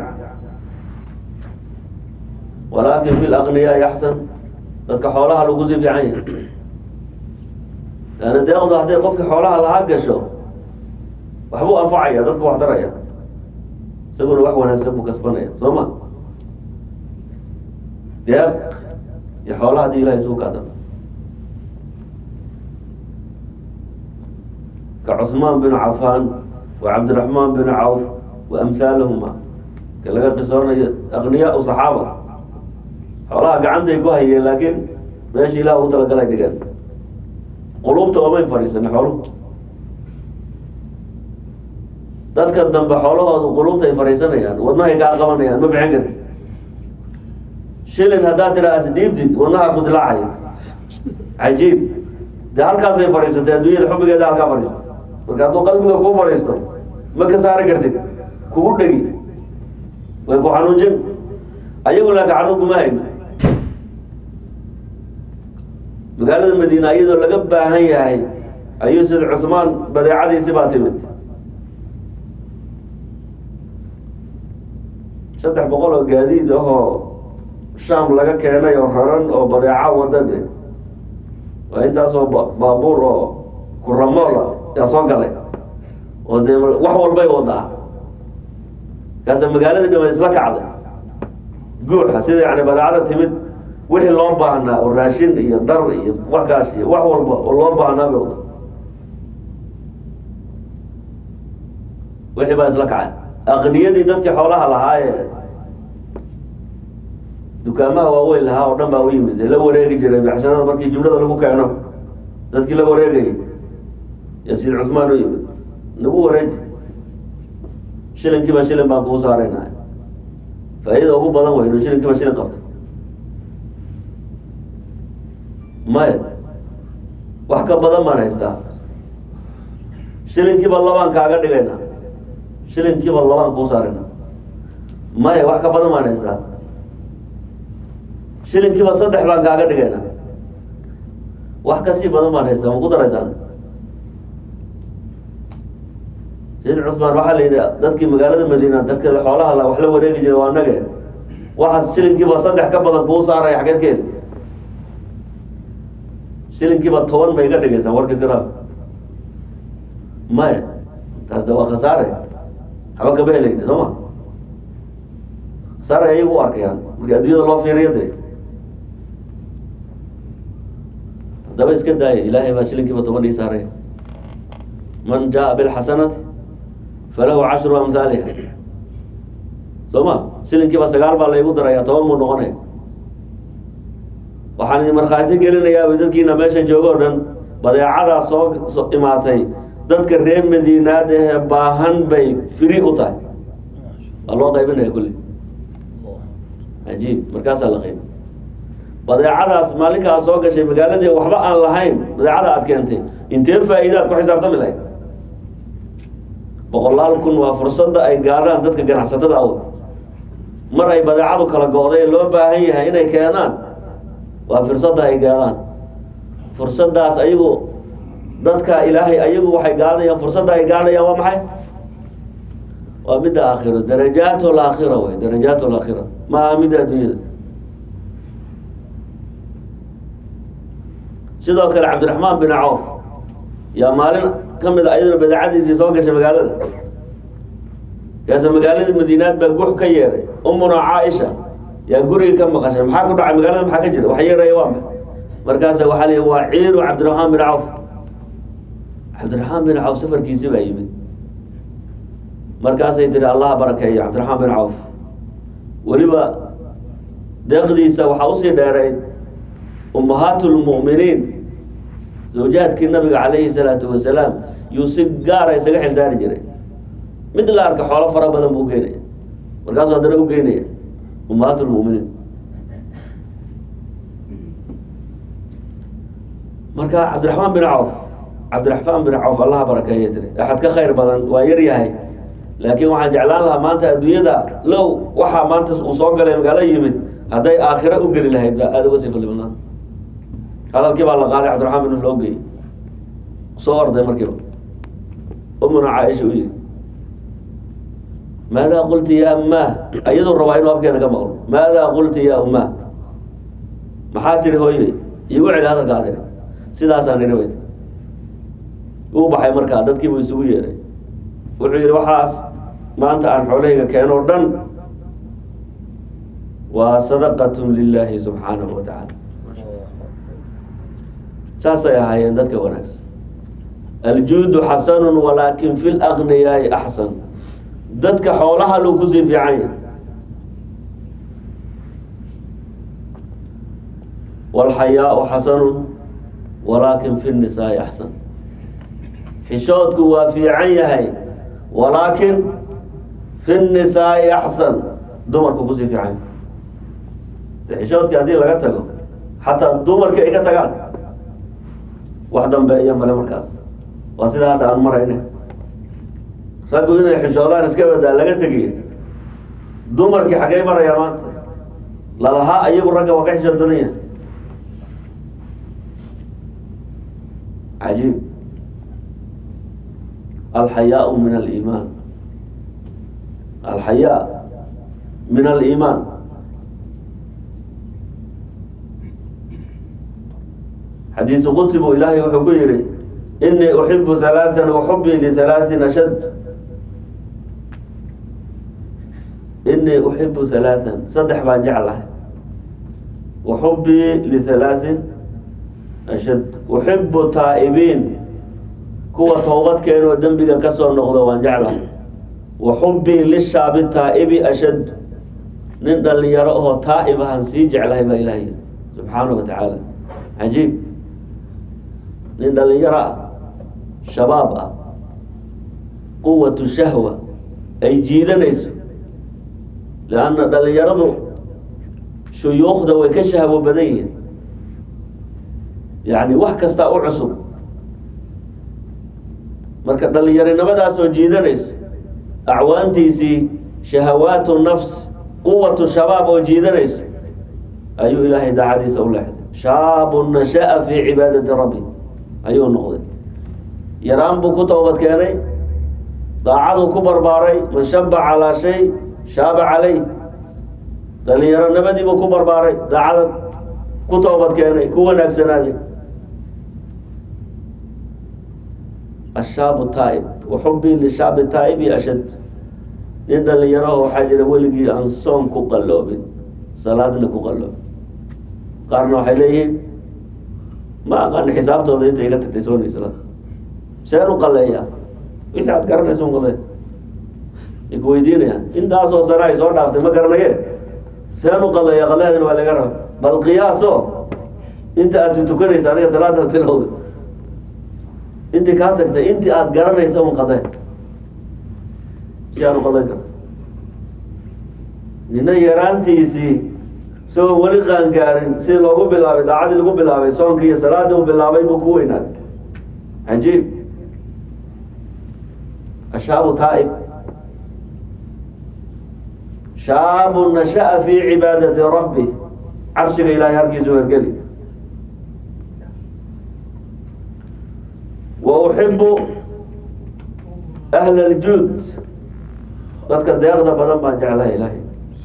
walaakin fi laqniyaai axsan dadka xoolaha lagu sii fiican yahay laanna deeqdu hadday qofka xoolaha lahaa gasho waxbuu anfacaya dadku wax daraya isaguna wax wanaagsan buu kasbanaya soo ma deeq iyo xoolaha hadii ilahay suu kaada ka cusmaan bin cafaan wa cabdiraxmaan bin cawf wa amhaalahuma ka laga qisoonayo aqniyaa u saxaaba xoolaha gacantay ku hayeen laakiin meesha ilaah u talagalay dhigeen qulubta oomay fadhiisana xooluhu dadka dambe xoolahoodu qulubta ay fadhiisanayaan wadnahay kaa qabanayaan ma bixin karti shilin haddaad tiraa as dhiibtid wadnaha ku dilaacaya cajiib dee halkaasay fadhiisatay adduunyada xubbigeeda halkaa fadhiistay marka hadduu qalbiga kuu fadhiisto ma ka saari kartid kugu dhegi way ku xanuujin ayagu laaka xanuun kuma hayno magaalada madiina iyadoo laga baahan yahay ayuu sid cusmaan badeecadiisi baa timid saddex boqol oo gaadiid ahoo shaam laga keenay oo raran oo badeeca wadade waa intaasoo baabuur oo kuramoola yaa soo galay oo dee wax walbay wadaa kaasa magaalada dhima isla kacday guuxa sida yani badeecada timid wixii loo baahnaa oo raashin iyo dhar iyo waxkaas iyo wax walba oo loo baahnaa bay wada wixii baa isla kacay aqniyadii dadkii xoolaha lahaayee dukaamaha waaweyn lahaa oo dhan baa u yimid ee la wareegi jiray baxshanada markii jumlada lagu keeno dadkii la wareegayay yasiid cusmaan u yimid nagu wareeji shilinkiiba shilin baan kuu saarayna faa-idada ugu badan wey inuu shilinkiiba shilin qabto maya wax ka badan baan haystaa shilinkiiba labaan kaaga dhigayna shilinkiiba labaan kuu saarayna maya wax ka badan baan haystaa shilinkiiba saddex baan kaaga dhigayna wax kasii badan baan haystaa ma ku daraysaan sayid cusmaan waxaa la yidhi dadkii magaalada madiina dadkeeda xoolaha la wax la wareegi jiray waa nage waxaas shilinkiiba saddex ka badan kuu saaraya xageedkeeda shilinkiiba toban ma iga dhigaysaa warka iska dhaaf maya taas de waa khasaare waxba kama helayna soo ma khasaare ayagu u arkayaan marka adduunyada loo fiiriyo de haddaba iska daaya ilaahay baa shilinkiiba toban ii saaraya man jaa bilxasanati falahu cashru amhaaliha soo ma shilinkiiba sagaal baa laygu daraya toban muu noqonaya waxaan idin markhaati gelinayaa dadkiina meesha jooga o dhan badeecadaa soo soo imaatay dadka reer madiinaad ahee baahan bay firi u tahay waa loo qaybinaya kulli cajiib markaasaa la qaybi badeecadaas maalinkaa soo gashay magaaladii waxba aan lahayn badeecada aad keentay intee faa-iidaad ku xisaabtami lahayd boqolaal kun waa fursadda ay gaadhaan dadka ganacsatada awd mar ay badeecadu kala go-day loo baahan yahay inay keenaan waa fursadda ay gaadaan fursaddaas ayagu dadka ilaahay ayagu waxay gaadayaan fursadda ay gaadhayaan waa maxay waa midda aakhiro darajaat laakhira wey darajaat laakhira ma aha midda adduunyada sidoo kale cabdiraxmaan bin cawf yaa maalin ka mid a ayaduna badeecadiisii soo gashay magaalada kaasa magaalada madiinaad baa gux ka yeeray umuna caaisha yaa guriga ka maqashay maxaa ku dhacay magaalada maxaa ka jira wax yeeraya waa maxay markaasa waxaa la waa ciiru cabdiraxmaan bin cawf cabdiraxmaan bin cawf safarkiisi baa yimid markaasay tiri allah barakeeyo cabdiraxmaan bin cawf weliba deeqdiisa waxaa usii dheereyd ummahaat lmu'miniin zawjaadkii nabiga calayhi salaatu wasalaam yuu si gaara isaga xilsaari jiray mid la arka xoolo fara badan buu geynaya markaasuu haddana u geynaya ummahaat lmu'miniin marka cabdiraxmaan bin cawf cabdiraxmaan bin cawf allaha barakeeya tiri axad ka khayr badan waa yar yahay laakiin waxaan jeclaan lahaa maanta adduunyada low waxaa maanta uu soo galay magaalo yimid hadday aakhiro u geli lahayd baa aada uga sii fadli badnaan hadalkii baa la qaaday cabdiraxmaan bin loo geeyey soo orday markiiba umuna caaisha u yidhi maadaa qulti ya ummaah ayaduu rabaa inuu afkeeda ka maqlo maadaa qulti ya ummaah maxaa tiri hooye iigu celi hadalkaa tiri sidaasaan nidhi bay uu baxay markaa dadkii buu isugu yeeray wuxuu yidhi waxaas maanta aan xoolahayga keeno o dhan waa sadaqatun lilaahi subxaanahu wa tacaala saasay ahaayeen dadka wanaagsan aljuudu xasanun walaakin fi lagniyaai axsan dadka xoolaha luu kusii fiican yahay walxayaau xasanun walaakin fi nisaai axsan xishoodku waa fiican yahay walaakin fi nisaai axsan dumarku kusii fiican yahay xishoodkii haddii laga tago xataa dumarkii ay ka tagaan wax dambeeya male markaas waa sidaa hadda aan marayna raggu inay xishoodaan iska badaa laga tegiy dumarkii xaggay marayaa maanta lalahaa iyagu ragga waa ka xishood badan yahay cajiib alxayaau min aliimaan alxayaa min aliimaan xadiisu qudsi buu ilaahay wuxuu ku yihi inii uxibu halaaan waxubii lihalaain ashad inii uxibu halaaan saddex baan jeclahay waxubii lihalaain ashad uxibu taa'ibiin kuwa toobad keenoo dembiga kasoo noqdo waan jeclahay waxubii lishaabi taa'ibi ashad nin dhalinyaro oo taa'ib ahaan sii jeclahay baa ilahay yiri subxaanahu wa tacaala cajiib nin dhalinyaro ah shabaab ah quwatu shahwa ay jiidanayso leanna dhalinyaradu shuyuukhda way ka shahwo badan yihiin yacni wax kastaa u cusub marka dhalinyarinimadaasoo jiidanayso acwaantiisii shahawaatu nafs quwatu shabaab oo jiidanayso ayuu ilaahay daacadiisa u leexday shaabun nasha'a fii cibaadati rabbi ayuu noqday yaraan buu ku toobad keenay daacaduu ku barbaaray man shaba calaa shay shaaba calay dhalinyaronimadiibuu ku barbaaray daacada ku toobad keenay ku wanaagsanaaday ashaabu taa'ib waxubii lishaabi taa'ibi ashad nin dhalinyaraho waxaa jira weligii aan soom ku qalloobin salaadna ku qalloobin qaarna waxay leeyihiin ma aqaani xisaabtooda inta iga tagtay soonay salaad seen u qaleeyaa wixii aad garanaysa un qalee ay ku weydiinayaan intaasoo sana ay soo dhaaftay ma garanaye seen u qaleeya qaleedana waa laga raba bal qiyaaso inta aad tukanaysa aniga salaadaad bilowda intii kaa tagtay intii aad garanaysa un qadee si aan u qadan karto nina yaraantiisii isagoo weli qaangaarin si loogu bilaabay daacadii lagu bilaabay soonkii iyo salaadii uu bilaabay buu ku weynaaday cajiib ashaabu taa'ib shaabu nasha'a fii cibaadati rabbi carshiga ilaahay halkiisu hergeli wa uxibu ahla aljuud dadka deeqda badan baan jeclahay ilaahay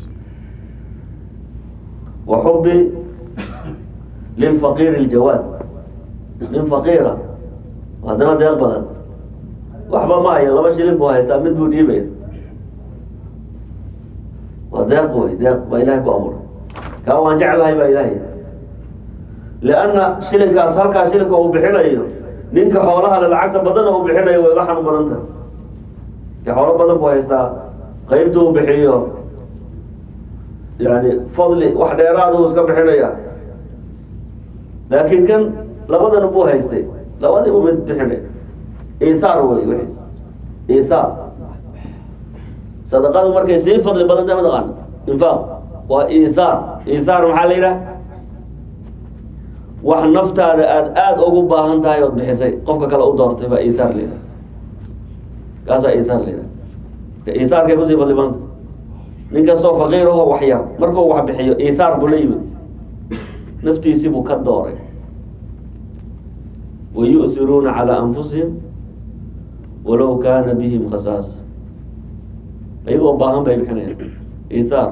wa xubi lilfaqiir aljawaad nin faqiira haddana deeq badan waxba ma hayo laba shilin buu haystaa mid buu dhiibaya waa deeq wey deeq baa ilahay ku abuuray kaa waan jeclahay baa ilaahay lianna shilinkaas halkaa shilinka uu bixinayo ninka xoolaha le lacagta badana uu bixinayo way uga xanuun badan tahay ka xoolo badan buu haystaa qaybta uu bixiyo yani fadli wax dheeraad uu iska bixinaya laakiin kan labadana buu haystay labadiibu mid bixinay isaar wey w isaar sadaqadu markay sii fadli badan tahay mataqaana infaaq waa isaar isaar maxaa la yidhaha wax naftaada aada aada ugu baahan tahay ood bixisay qofka kale u doortay baa isaar la yidhaha kaasaa isaar la yidhaha ka isaarkay kusii fadli badanta nin kastoo faqiir aho wax yar markuu wax bixiyo isaar buu la yimid naftiisii buu ka dooray wayu'hiruuna calaa anfusihim walow kaana bihim khasaasa ayagoo baahan bay bixinayaan isaar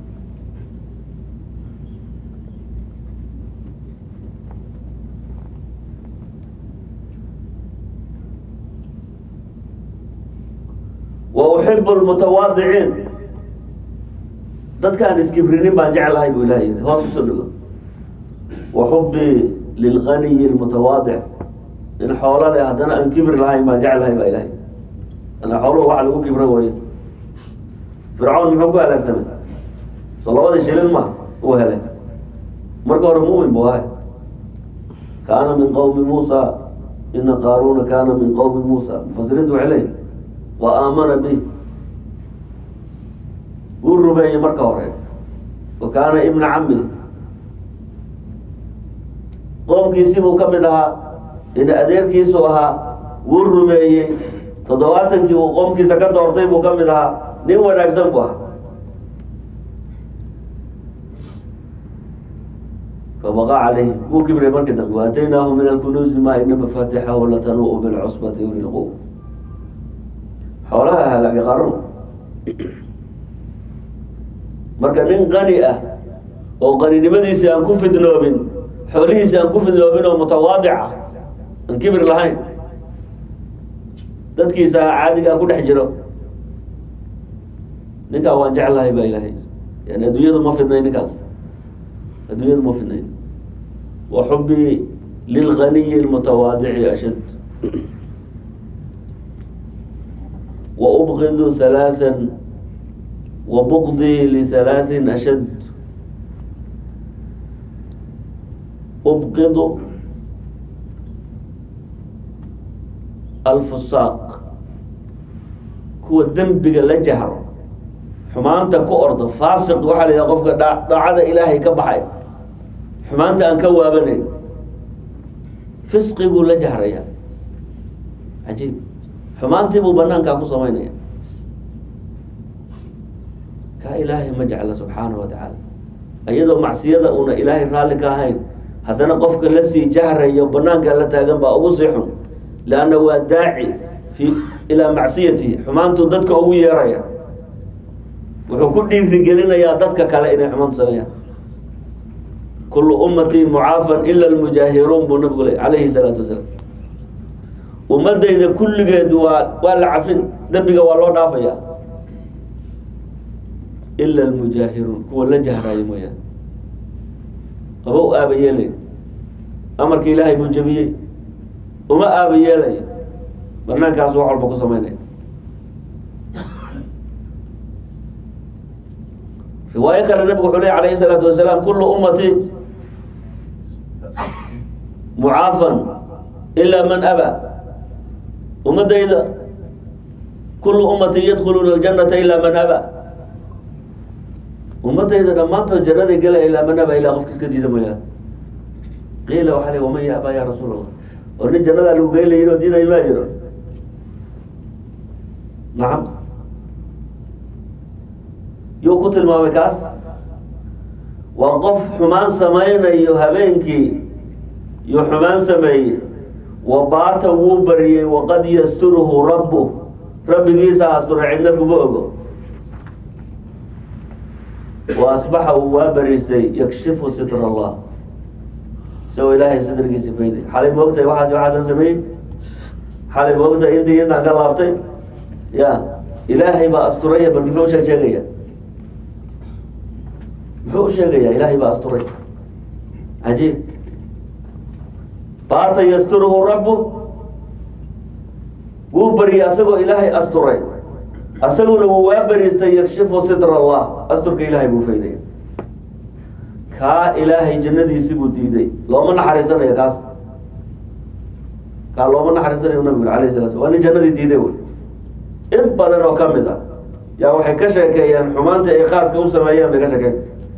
wa uxibu lmutawaadiciin dadkaan iskibrinin baan jeclahay buu ilahay yidhi hoos usoo dhigo wa xubii lilganiyi lmutawaadic in xoolo leh haddana aan kibri lahayn baan jeclahay baa ilahay ana xooluhu waxa lagu kibra wayo fircawn muxuu ku halaagsamay soo labadii shilin ma uu helay marka hore mumin buu ahay kaana min qowmi muusa ina qaaruna kaana min qowmi muusa mufasiriintu waxay leeyihin wa aamana bi wuu rumeeyey marka hore wa kaana ibna cami qoomkiisibuu ka mid ahaa ina adeerkiisu ahaa wuu rumeeyey toddobaatankii uu qoomkiisa ka doortay buu ka mid ahaa nin wanaagsan buu ahaa fabaqa calayhim wuu kibray markii dambe waataynaahu min alkunuuzi maa ina mafaatixahu latanuu bilcusbati uli lquw xoolaha halaagay qarano marka nin qani ah oo qaninimadiisi aan ku fidnoobin xoolihiisi aan ku fidnoobin oo mutawaadic ah aan kibir lahayn dadkiisa caadigaa ku dhex jiro ninkaa waan jeclahay baa ilaahay yani adduunyadu ma fidnayn ninkaas adduunyadu ma fidnayn wa xubii lilganiyi lmutawaadici ashad wa ubqidu halaathan wa buqdii lihalaatin ashad ubqidu alfusaaq kuwa dembiga la jahro xumaanta ku ordo faasiq waxaa la yidhaha qofka dha daacada ilaahay ka baxay xumaanta aan ka waabanayn fisqiguu la jahraya cajiib xumaantii buu banaankaa ku samaynaya kaa ilaahay ma jecla subxaana wa tacaala iyadoo macsiyada uuna ilaahay raalli ka ahayn haddana qofka la sii jahrayo banaanka la taagan baa ugu sii xun leanna waa daaci fi ilaa macsiyatihi xumaantuu dadka ugu yeeraya wuxuu ku dhiirigelinayaa dadka kale inay xumaantu sameeyaan kullu ummatii mucaafan ila almujaahiruun buu nabigu le calayhi salaatu wasalaam ummadayda kulligeed waa waa la cafin dembiga waa loo dhaafaya ila almujaahiruun kuwa la jahraaya mooyaane aba u aaba yeelay amarka ilaahay buu jabiyey uma aaba yeelaya banaankaas wax walba ku samaynaya riwaayo kale nabigu wuxuu ley alayhi salaatu wasalaam kullu ummati mucaafan ilaa man abaa ummadayda kullu ummati yadkhuluuna aljanata ilaa man abaa ummadayda dhammaantood jannaday gelaya ilaa man abaa ilaa qofka iska diida mooyaane qiila waxaa li waman yaabaa ya rasuul allah oo nin jannadaa lagu geyn layin oo diidayo maa jiro nacam yuu ku tilmaamay kaas waa qof xumaan samaynayo habeenkii yuu xumaan sameeyey wa baata wuu bariyey waqad yasturuhu rabbu rabbigiisa asturay cidna kuma ogo wa asbaxa uu waa bariisay yakshifu sitra allah isagoo ilaahay sitrgiisa fayday xalay moogtahay waxaas waxaasan sameeyey xalay moogtahay intii intaan ka laabtay ya ilaahay baa asturaya bal muxuu shee sheegaya muxuu u sheegaya ilaahay baa asturay cajiib baata yasturuhu rabbu wuu bariyey asagoo ilaahay asturay asaguna wuu waa bariistay yakshifu sitra allah asturka ilaahay buu faydaya kaa ilaahay jannadiisi buu diiday looma naxariisanayo kaas kaa looma naxariisanayo nabigu alayh salatu waa nin jannadii diiday wey in badan oo ka mid ah yaa waxay ka sheekeeyeen xumaantii ay khaaska u sameeyeen bay ka sheekeen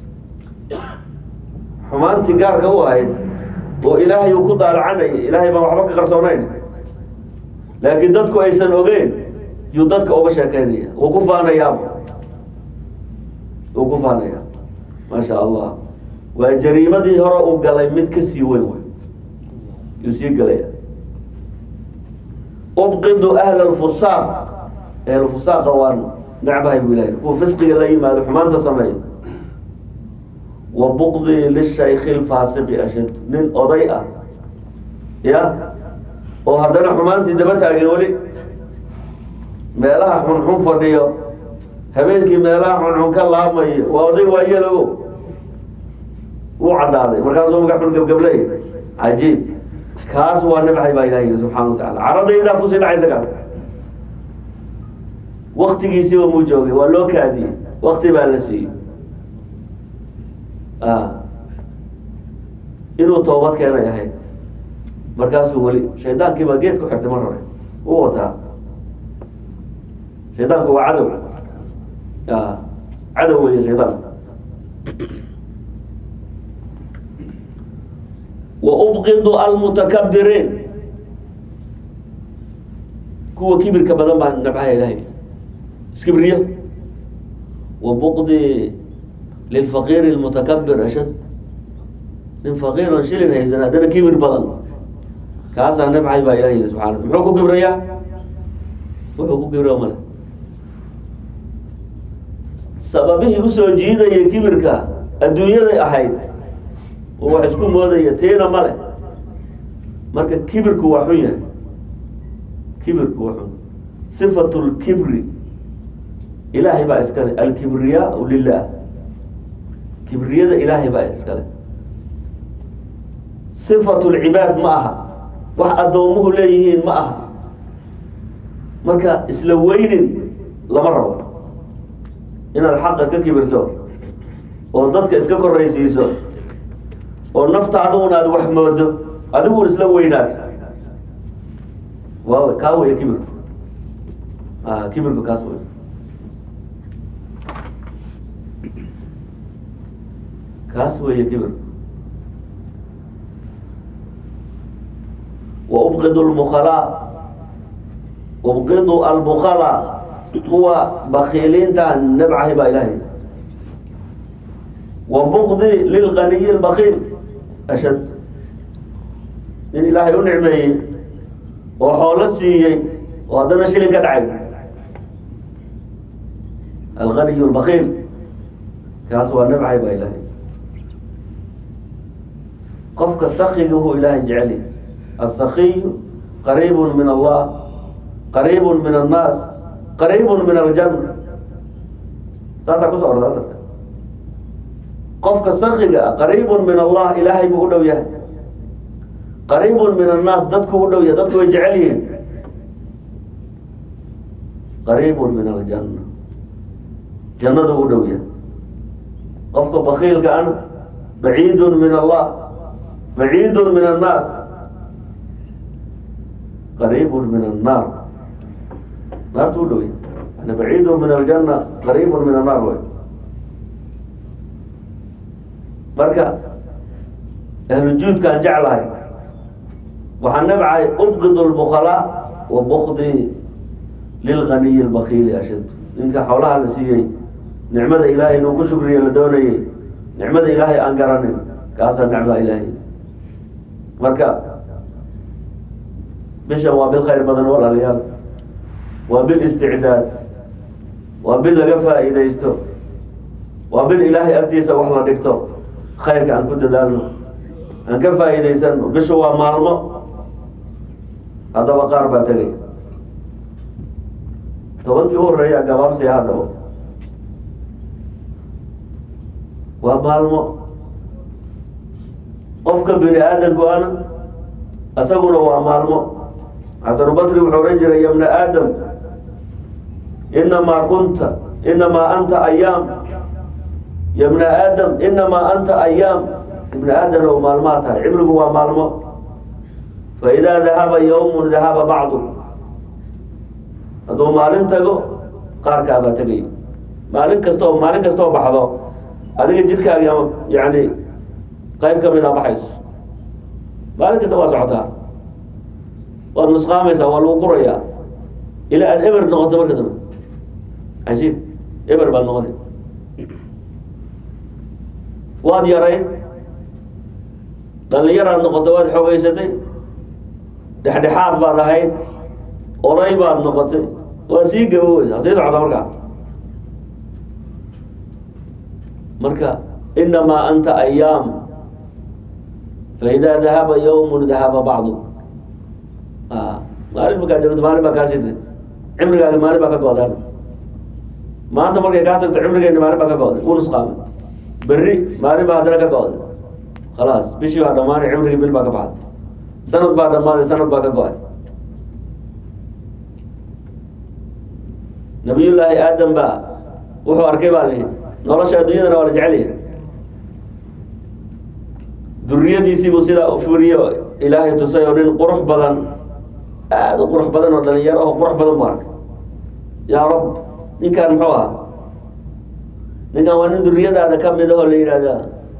xumaantii gaarka u ahayd oo ilaahay uu ku daalacanayay ilaahay baan waxba ka qarsoonayn laakiin dadku aysan ogeyn yuu dadka uga sheekeynaya wuu ku faanayaaba wuu ku faanaya maasha allah waa jariimadii hore uu galay mid ka sii weyn wey yuu sii galaya ubqidu ahla alfusaaq ahlufusaaqa waan necbahay buu ilahay kuwa fisqiga la yimaado xumaanta sameeya wa buqdi lishayki lfaasiqi ashad nin oday ah ya oo haddana xumaantii daba taagan weli meelaha xunxun fadhiyo habeenkii meelaha xunxun ka laabmayo waa oday waayelogo wuu caddaaday markaasuu maga xun gebgabley cajiib kaas waa nabxay baa ilahay yiri subxana wa tacala caradaydaa kusii dhacaysa kaas waktigiisiiba muu joogay waa loo kaadiyey wakti baa la siiyey inuu toobad keenay ahayd markaasuu weli shaydaankii baa geed ku xirtay mar hore u wataa shaydaanku waa cadow cadow weeye shaydaanku wa ubqidu almutakabiriin kuwa kibirka badan baa nabcaha ilahay iskibriyo wa buqdi lilfaqiiri lmutakabir ashad nin faqiir oon shilin haysan haddana kibir badan kaasaa nabcay baa ilahay yiri subxana muxuu ku kibrayaa wuxuu ku kibraya male sababihii usoo jiidayay kibirka adduunyaday ahayd oo wax isku moodaya tiina male marka kibirku waa xun yahay kibirku waa xun sifatu lkibri ilaahay baa iskale alkibriyaau lilah kibriyada ilaahay baa iskale sifatu lcibaad ma aha wax addoomuhu leeyihiin ma aha marka isla weynin lama rabo inaad xaqa ka kibirto oo dadka iska koraysiiso oo naftaaduna aad wax moodo adigun isla weynaato waa kaa weya kibirku a kibirku kaas wey kaas weeye kibirku وأبغض البخلاء أبغض البخلاء هو بخيلين تان نبعه با إلهي وبغضي للغني البخيل أشد من إلهي نعمي وحول السيي وهذا شيء كدعي الغني البخيل كاسوا نبعه با إلهي قفك السخي هو إلهي جعلي السخي قريب من الله قريب من الناس قريب من الجنة ساسا كسو أرضاتك قفك السخي قريب من الله إلهي بقوله يا قريب من الناس دتك قوله يا دتك يجعلهم قريب من الجنة جنة قوله يا قفك بخيل كأنا بعيد من الله بعيد من الناس قريب من النار نار تقول أنا بعيد من الجنة قريب من النار وي مركا أهل الجود كان جعلها وحن نبعي أبغض البخلاء وبغضي للغني البخيل أشد إنك حولها لسيي nicmada ilaahay inuu ku shukriyo la doonayay nicmada ilaahay aan garanin kaasaa nicmada ilaahay marka bishan waa bil khayr badan walaalayaal waa bil isticdaad waa bil laga faa'iidaysto waa bil ilaahay agtiisa wax la dhigto khayrka aan ku dadaalno aan ka faa'iidaysano bishu waa maalmo haddaba qaar baa tegay tobankii u horreeya gabaabsiya haddaba waa maalmo qofka bini aadamku ana isaguna waa maalmo xasanubasri wuxuu ohan jiray ya bna aadam inamaa kunta inamaa anta ayaam ya bna aadam inamaa anta ayaam ibna aadam ow maalmaa tahay cimrigu waa maalmo faidaa dahaba yawmun dahaba bacdu hadduu maalin tago qaarkaabaa tegay maalin kasta oo maalin kasta oo baxdo adiga jidhkaagi ama yani qayb ka mid a baxayso maalin kasta waa socotaa waad nusqaamaysaa waa lagu qurayaa ilaa aad eber noqoto marka dambe cajiib eber baad noqona waad yarayn dhalinyaraad noqoto waad xoogeysatay dhexdhexaad baad ahayd oday baad noqotay waa sii gaboweysaa sii socota markaa marka inamaa anta ayaam faidaa dahaba yawmun dahaba bacdu maalin markaa joogto maalin baa kaasii tagay cimrigaaga maalin baa ka go-daan maanta markay kaa tagto cimrigeena maalin baa ka go-day wuu nusqaamay berri maalin baa haddana ka go-day khalaas bishii baa dhammaanay cimrigii bil baa ka baxday sanad baa dhammaaday sanad baa ka go-ay nabiyullaahi aadam baa wuxuu arkay baa lihi nolosha adduunyadana waa la jecel yahay duriyadiisiibuu sidaa u furiyo ilaahay tusay oo nin qurux badan aada u qurux badan oo dhalinyaro oo qurux badan bu arkay yaa rab ninkaan muxuu ahaa ninkaan waa nin duriyadaada ka mid ahoo la yidhahda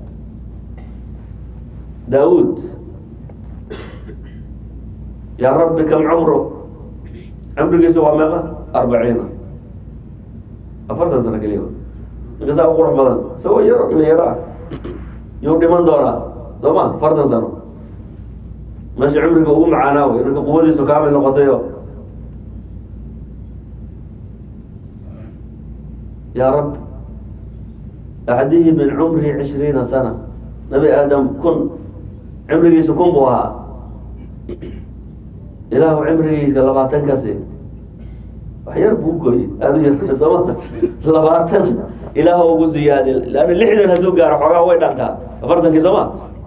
daawuud yaa rabbi kam cumru cumrigiisu waa meeqa arbaciina afartan sano keliya ninka saa u qurux badan isagoo yaro dhalinyaro ah yuu dhiman doonaa soo ma afartan sano meesha cumriga ugu macaanaa wey ninka quwadiisu kaamil noqotayo yaa rab acdihi min cumri cishriina sana nabi aadam kun cimrigiisu kun buu ahaa ilaahu cimrigiisa labaatan kasi wax yar buu gooyey aada u yar sooma labaatan ilaahu ugu ziyaadi leanna lixdan hadduu gaaro xoogaa way dhantaa afartankii sooma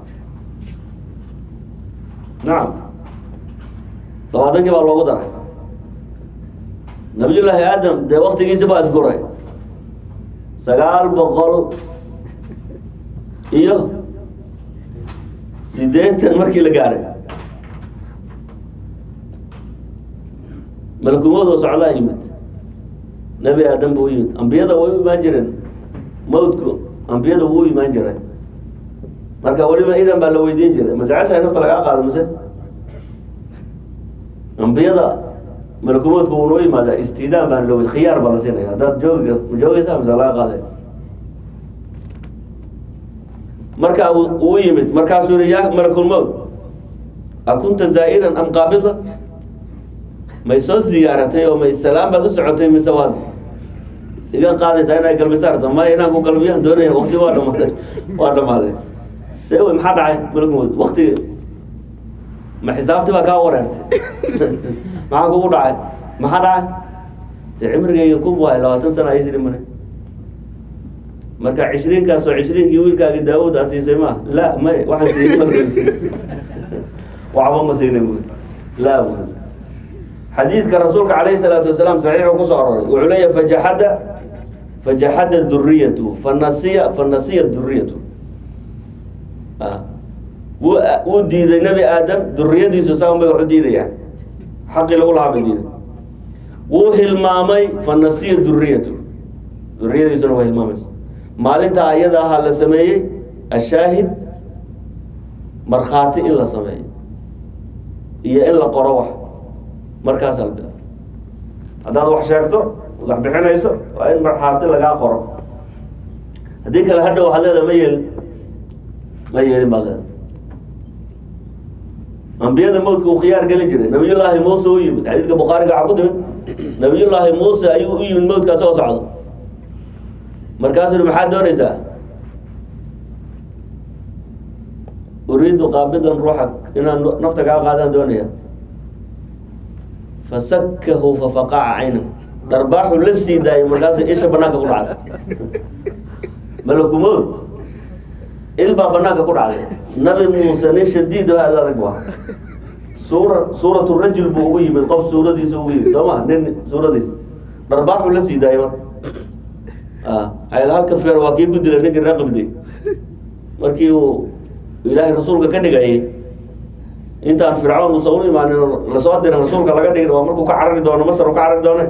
nacam labaatankii baa loogu daray nabiyullaahi aadam dee waktigiisi baa isguray sagaal boqol iyo sideetan markii la gaaray malakumoodoo socdaa yimid nebi aadam buu yimid ambiyada way u imaan jireen mawdku ambiyada wuu u imaan jiray marka weliba idan baa la weydiin jiray ma jeceshahay nafta lagaa qaado mise ambiyada malakumoodku wuu noo yimaadaa istidaan baan loo khiyaar baa la siinaya haddaad joogi ma joogeysaa mise laga qaaday marka uu yimid markaasuu yihi yaa malakulmowt akunta zaa'iran am qaabida may soo ziyaaratay oo may salaam baad u socotay mise waad iga qaadaysaa inay galbisaarto maya inaan ku galbiyaan doonaya wakti waa dhamaaday waa dhamaaday se wey maxaa dhacay malakumowt wakti ma xisaabti baa kaa wareertay maxaa kugu dhacay maxaa dhacay dee cimrigayga kun waay labaatan sana aysi dhimane marka cishriinkaas oo cishriinkii wiilkaagi daawud aad siisay ma la may waxaan siiyey waxba ma siinay bu la xadiidka rasuulka calayhi salaatu wasalaam saxiixu kusoo aroray wuxuu leeyahay fajaxada fajaxada duriyatu fanasiya fanasiya duriyatu wuu wuu diiday nebi aadam duriyadiisu saan bay wax u diidayaan xaqii lagu lahaa bay diiday wuu hilmaamay fanasiya duriyatu duriyadiisuna waa hilmaamaysa maalintaa ayada ahaa la sameeyey ashaahid markhaati in la sameeyo iyo in la qoro wax markaas albi haddaad wax sheegto wax bixinayso waa in markhaati lagaa qoro haddii kale hadha waxaad leedahay ma yeelin ma yeelin baad leedahay ambiyada mawdka uu khiyaar gelin jiray nabiyullaahi muuse u yimid xadiidka bukhaariga waxaa ku timid nabiyullaahi muuse ayuu u yimid mawdka asagoo socdo markaasuu yihi maxaad doonaysaa uriidu qaabidan ruuxak inaan nafta kaa qaadaan doonaya fasakahu fafaqaca cayna dharbaaxu la sii daayay markaasu isha banaanka ku dhacday malakumowd il baa banaanka ku dhacday nabi muuse nin shadiid oo aada adag bu ah suura suuratu rajul buu ugu yimid qof suuradiisa ugu yimid soo ma nin suuradiisa dharbaaxu la sii daayay marka ayl halka feer waa kii ku dilay ninkii raqibdi markii uu ilaahay rasuulka ka dhigayay intaan fircawn uusan u imaanin lasoo dirin rasuulka laga dhigin waa markuu ka carari doono masar uu ka carari doone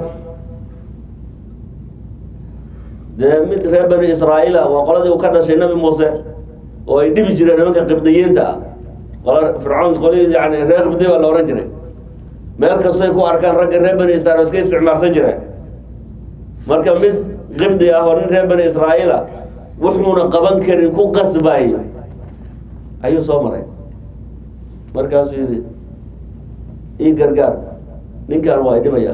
dee mid reer bani israa'iila waa qoladii uu ka dhashay nabi muuse oo ay dhibi jireen nimanka qibdiyiinta ah qola fircawn qolihiis yani reer qibdi baa la ohan jiray meel kastoy ku arkaan ragga reer bani israiil iska isticmaalsan jireen marka mid qibdi ah oo nin reer bani israa'iila wuxuuna qaban karin ku qasbayo ayuu soo maray markaasuu yidhi ii gargaar ninkan waa idhimaya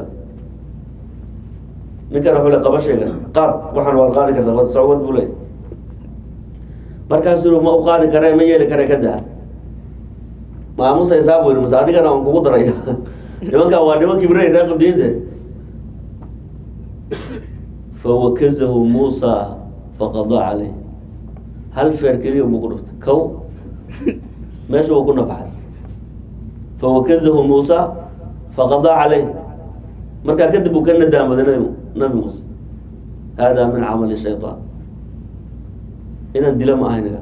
ninkan wuxuu le qaba sheegan qaad waxaan waad qaadi kartaa socwad buu leey markaasuu yihi ma u qaadi kare ma yeeli kare ka daa maamusaysaa buu yidhi mase adigana aan kugu daraya nimankan waa niman kibrey reer qabdiyiinte fawakazahu muusa faqadaa caleyh hal feer keliya mugu dhuftay kow meesha uu ku nafaxay fawakazahu muusa faqadaa caleyh markaa kadib uu ka nadaamaday nabi nabi muuse haadaa min camali shayطaan inaan dila ma ahaynaga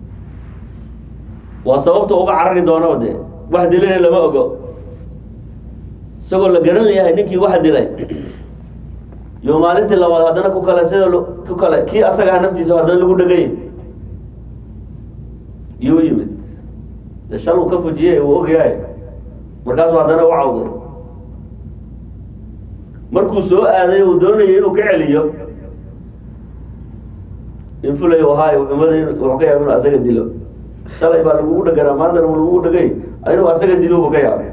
waa sababta uga carari doonaba dee wax dilana lama ogo isagoo la garan yahay ninkii wax dilay yo maalintii labaad haddana ku kale sida ku kale kii asagaha naftiisa haddana lagu dhegay yuu yimid de shal uu ka fujiyey uu ogyahay markaasuu haddana u cawday markuu soo aaday uu doonayay inuu ka celiyo infulay ahaay umada wuxuu ka yaaba inuu asaga dilo shalay baa lagugu dheganaa maantana lagugu dhegay inuu asaga dilo bu ka yaabay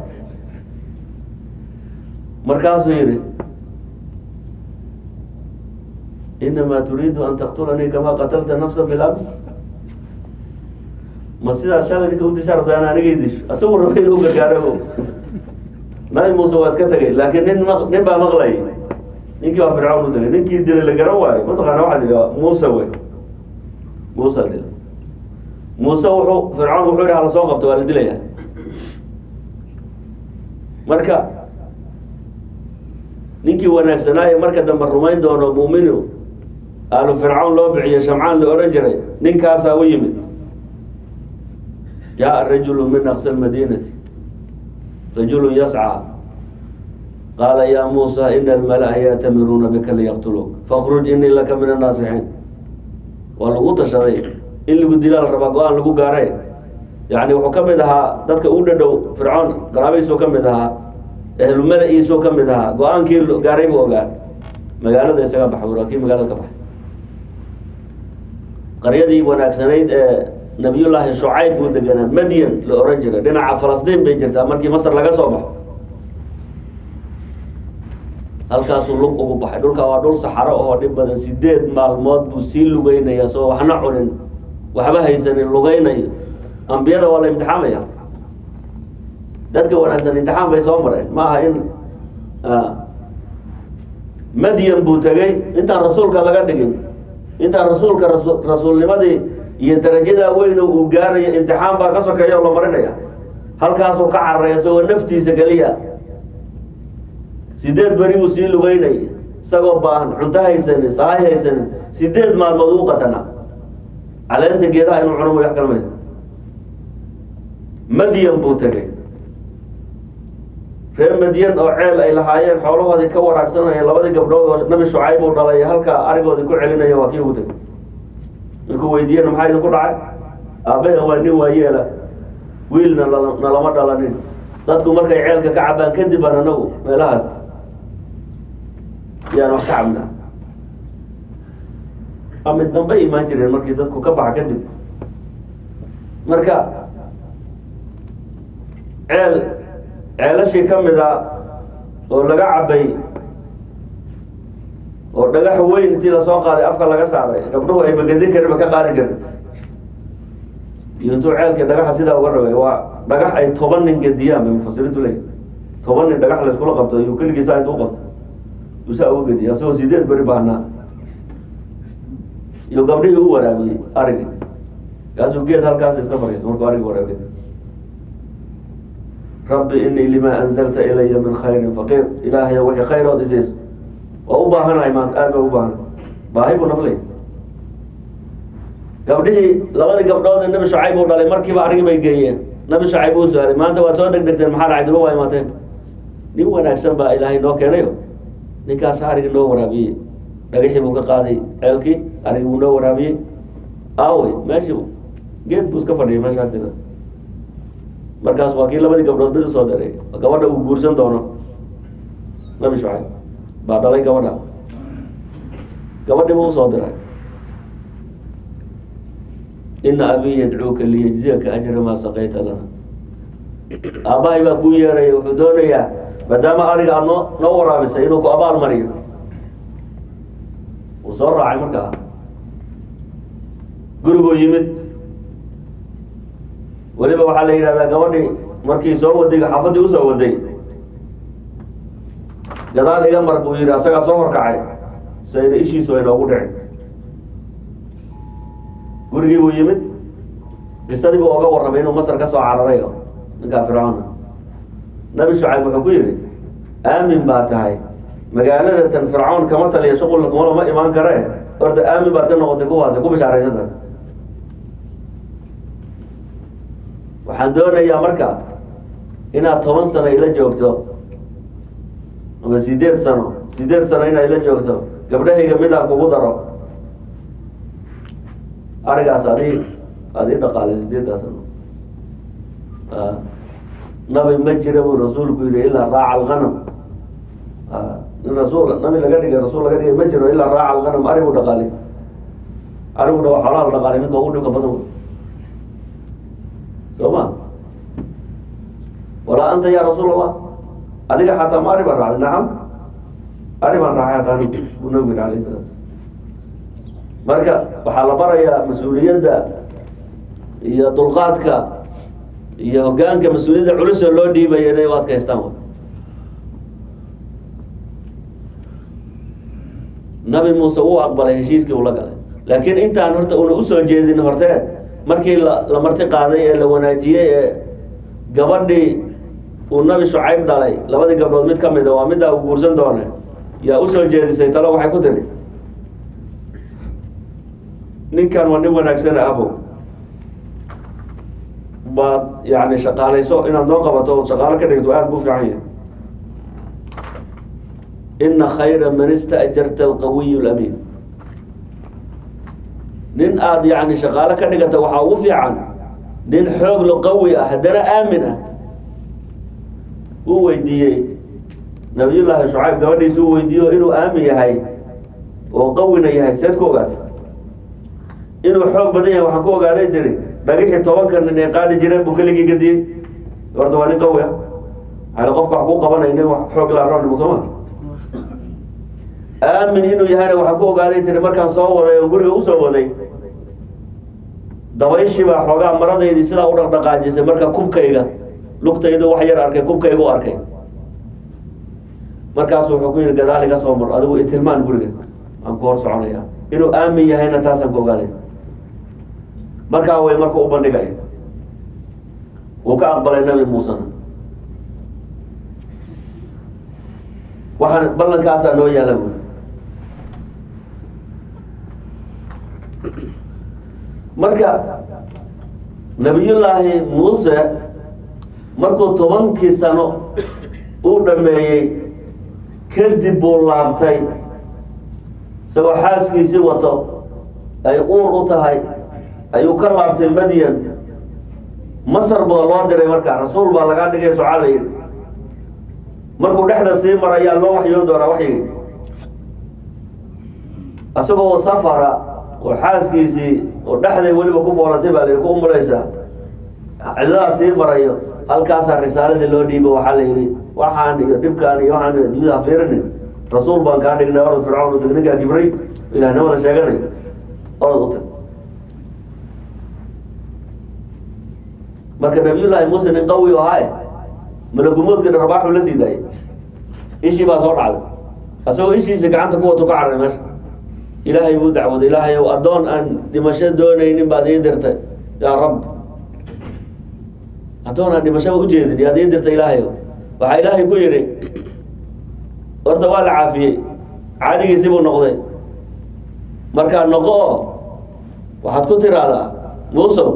markaasuu yihi inamaa turiidu an taktulanii kamaa qatalta nafsa bilams ma sidaas shalay ninka udishaa rabta an anigay disho asagu raba inuu gargaaro nabi muuse waa iska tegay laakiin nin ma nin baa maqlayay ninkii baa fircawn u tagay ninkii dilay la garan waayo mataqaana waxaa dila muuse wey muuse dila muuse wuxuu fircawn wuxuu yihi hala soo qabto waa la dilaya marka ninkii wanaagsanaaye marka dambe rumayn doono muuminu aalu fircawn loo bixiyo shamcaan la ohan jiray ninkaasaa u yimid jaa rajulu min aqsa lmadinati rajulu yascى qaala ya muusa ina almala-a ya'tamiruuna bika liyaqtuluuk fakruj inii laka min annaasixiin waa lagu tashaday in lagu dilaa la rabaa go-aan lagu gaaray yani wuxuu ka mid ahaa dadka u dhadhow fircoon qaraabihiisuu ka mid ahaa ehlu mala-iisuu ka mid ahaa go-aankii gaaray buu ogaa magaalada isaga baxa waa kii magaalada ka baxay qaryadii wanaagsanayd ee nabiyullaahi shucayb buu deganaa madyan la ohan jiray dhinaca falastiin bay jirtaa markii masar laga soo baxo halkaasuu lug ugu baxay dhulka waa dhul saxaro oo dhib badan sideed maalmood buu sii lugeynaya soo waxna cunin waxba haysanin lugeynayo ambiyada waa la imtixaamaya dadka wanaagsan imtixaan bay soo mareen ma aha in madyan buu tegey intaan rasuulka laga dhigin intaan rasuulka rasu rasuulnimadii iyo darajadaa weyn uu gaarayo imtixaan baa ka sokeeya oo la marinaya halkaasuu ka cararaya isagoo naftiisa keliya sideed beri buu sii lugeynay isagoo baahan cunto haysanin sahay haysanin sideed maalmood uu qatana caleenta geedaha inuu cuno wax kala maysa madyan buu tegay reer madyan oo ceel ay lahaayeen xoolahoodii ka waraagsanaya labadii gabdhood oo nabi shucayb uu dhalay halkaa arigoodii ku celinaya waa kii ugu tegay markuu weydiiyena maxaa idinku dhacay aabbahe waa nin waayeela wiilna lala- nalama dhalanin dadku markay ceelka ka cabaan kadib aan anagu meelahaas yaan wax ka cabnaa ama dambe imaan jireen markii dadku ka baxa kadib marka ceel ceelashii ka mid a oo laga cabay oo dhagax weyn intii lasoo qaaday afka laga saaray gabdhuhu ay bagadin karin ba ka qaadi karin iyo intuu ceelkii dhagaxa sidaa uga rabay waa dhagax ay toban nin gediyaan bay mufasiriintu leeyihin toban nin dhagax layskula qabto iyo keligiisaa intuu qabto usaa uga gediya asagoo sideed beri baahnaa iyo gabdhihii u waraabiyey arigi kaasuu geed halkaas iska fariistay markuu arigi waraabiy rabbi inii limaa anzalta ilaya min khayrin faqiir ilaahay wixii khayrood isiis waa u baahanahay maanta aad baa u baahana baahi buu naflay gabdhihii labadii gabdhood ee nabi shucayb uu dhalay markiiba arigi bay geeyeen nabi shucayb uu su-aalay maanta waad soo degdegteen maxaa dhacay duba waa imaateen nin wanaagsan baa ilaahay noo keenayo ninkaas arigi noo waraabiyey dhagaxii buu ka qaaday ceelkii arigi buu noo waraabiyey aawey meeshii geed buu iska fadhiyay meesha agteeda markaas waa kii labadii gabdhood mid usoo diray gabadha uu guursan doono nabi shucayb baa dhalay gabadha gabadhii buu usoo diray ina abii yadcuuka liyajziyaka ajra maa saqayta lana aabbahay baa kuu yeeraya wuxuu doonayaa maadaama ariga aada noo noo waraabisay inuu ku abaal mariyo wuu soo raacay markaa guriguu yimid weliba waxaa la yidhahdaa gabadhii markii soo waday xaafadii usoo waday gadaal iga mar buu yidhi asagaa soo horkacay sayna ishiisu ay noogu dhicin gurigii buu yimid qisadii buu oga warramay inuu masar ka soo cararay o ninkaa fircoona nabi shucayb wuxuu ku yidhi aamin baa tahay magaalada tan fircoon kama taliya shuqul kuma lama imaan kare horta aamin baad ka noqotay kuwaasi ku bishaaraysata waxaan doonayaa marka inaad toban sano ila joogto ama sideed sano sideed sano inaad ila joogto gabdhahayga midaan kugu daro arigaas adi adii dhaqaalay sideeddaa sano nabi ma jira buu rasuulku yihi ilaa raaca alganam in rasuul nabi laga dhigay rasuul laga dhigay ma jiro ilaa raaca alganam arigu dhaqaalay ariguna waa xoolaha la dhaqaalay midka ugu dhibka badan wey soo ma walaa anta ya rasuul allah adiga xataa ma ari baan raacday nacam ari baan raacay hataa anigu buu nabigu yihi alayh salaam marka waxaa la barayaa mas-uuliyadda iyo dulqaadka iyo hogaanka mas-uuliyadda culusoo loo dhiibaya inay u adkaystaan w nabi muuse wuu aqbalay heshiiskii uu la galay laakiin intaan horta una usoo jeedin horteed markii la la marti qaaday ee la wanaajiyey ee gabadhii uu nabi shucayb dhalay labadii gabdhood mid ka mida waa middaa uu guursan doone yaa usoo jeedisay talo waxay ku tiri ninkan waa nin wanaagsan abo baad yani shaqaalayso inaad noo qabato shaqaalo ka dhigto aada buu fiican yahay ina khayra man istaajarta alqawiy lamiin nin aada yani shaqaalo ka dhigata waxaa ugu fiican nin xoog lo qawi ah haddana aamin ah uu weydiiyey nabiyullaahi shucayb gabadhiisa uu weydiiyo inuu aamin yahay oo qawina yahay seed ku ogaatay inuu xoog badan yahay waxaan ku ogaaday tiri dhagixii tobanka nin ay qaadi jireen buu keligii gadiyey horta waa nin qawi ah ale qofka wax ku qabanay nin xoog laa roon soma aamin inuu yahayna waxaan ku ogaaday tiri markaan soo waday oo guriga usoo waday dabayshii baa xoogaa maradaydii sidaa u dhaqdhaqaajisay marka kubkayga lugtaydu wax yar arkay kubkayga u arkay markaasu wuxuu ku yihi gadaal iga soo mar adigu itilmaan guriga aan ku hor soconaya inuu aamin yahayna taasaan ku ogaaday markaa way marka u bandhigay wuu ka aqbalay nabi muusena waxaan ballankaasaa noo yaala buuri marka nabiyullaahi muuse markuu tobankii sano uu dhameeyey kadib buu laabtay isagoo xaaskiisii wato ay uur u tahay ayuu ka laabtay madyan masar baa loo diray markaa rasuul baa lagaa dhigay socaa la yidhi markuu dhexda sii mara ayaa loo waxyoon doonaa waxyigi isagoo safara oo xaaskiisii oo dhexday weliba ku foolatay baa la ku umulaysaa cidadaa sii marayo halkaasaa risaaladii loo dhiibo waxaa la yidhi waxaan iyo dhibkaan iyo waxaan adduunyada hafiirinin rasuul baan kaa dhignay orod fircawn utag ninkaa kibray ilahnimada sheeganay orod u tag marka nabiyullaahi muuse nin qawi o ahae malakumoodkana rabaaxuu la sii daayay ishii baa soo dhacday asagoo ishiisa gacanta ku wato ka carray meesha ilaahay buu dacwaday ilaahay ow addoon aan dhimasho doonaynin baad ii dirtay yaa rab addoon aan dhimashaba ujeedin yaad ii dirtay ilaahay ow waxaa ilaahay ku yidhi horta waa la caafiyey caadigiisii buu noqday markaa noqo oo waxaad ku tiraahdaa muusow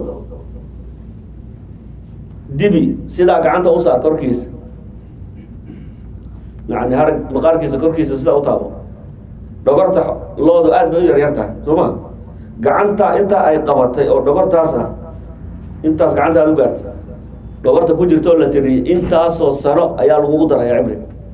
dibi sidaa gacanta u saar korkiisa yani harag maqaarkiisa korkiisa sidaa u taabo dhogorta loodu aad bay u yaryar tahay soo ma gacanta intaa ay qabatay oo dhogortaas ah intaas gacanta aad u gaartay dhogorta ku jirta oo la tiriyey intaasoo sano ayaa lagugu daraya cimri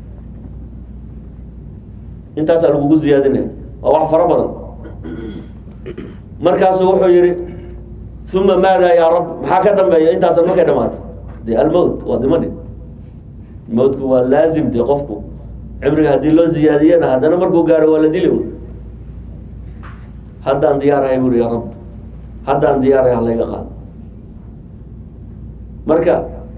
intaasaa lagugu ziyaadinaya waa wax fara badan markaasuu wuxuu yihi uma maada yaa rab maxaa ka dambeeya intaasan markay dhamaato de almowt waa dimani mowtku waa laazim de qofku cimriga haddii loo ziyaadiyana haddana markuu gaaro waa la dili un haddaan diyaarahay buri ya rab haddaan diyaarahay halayga qaado marka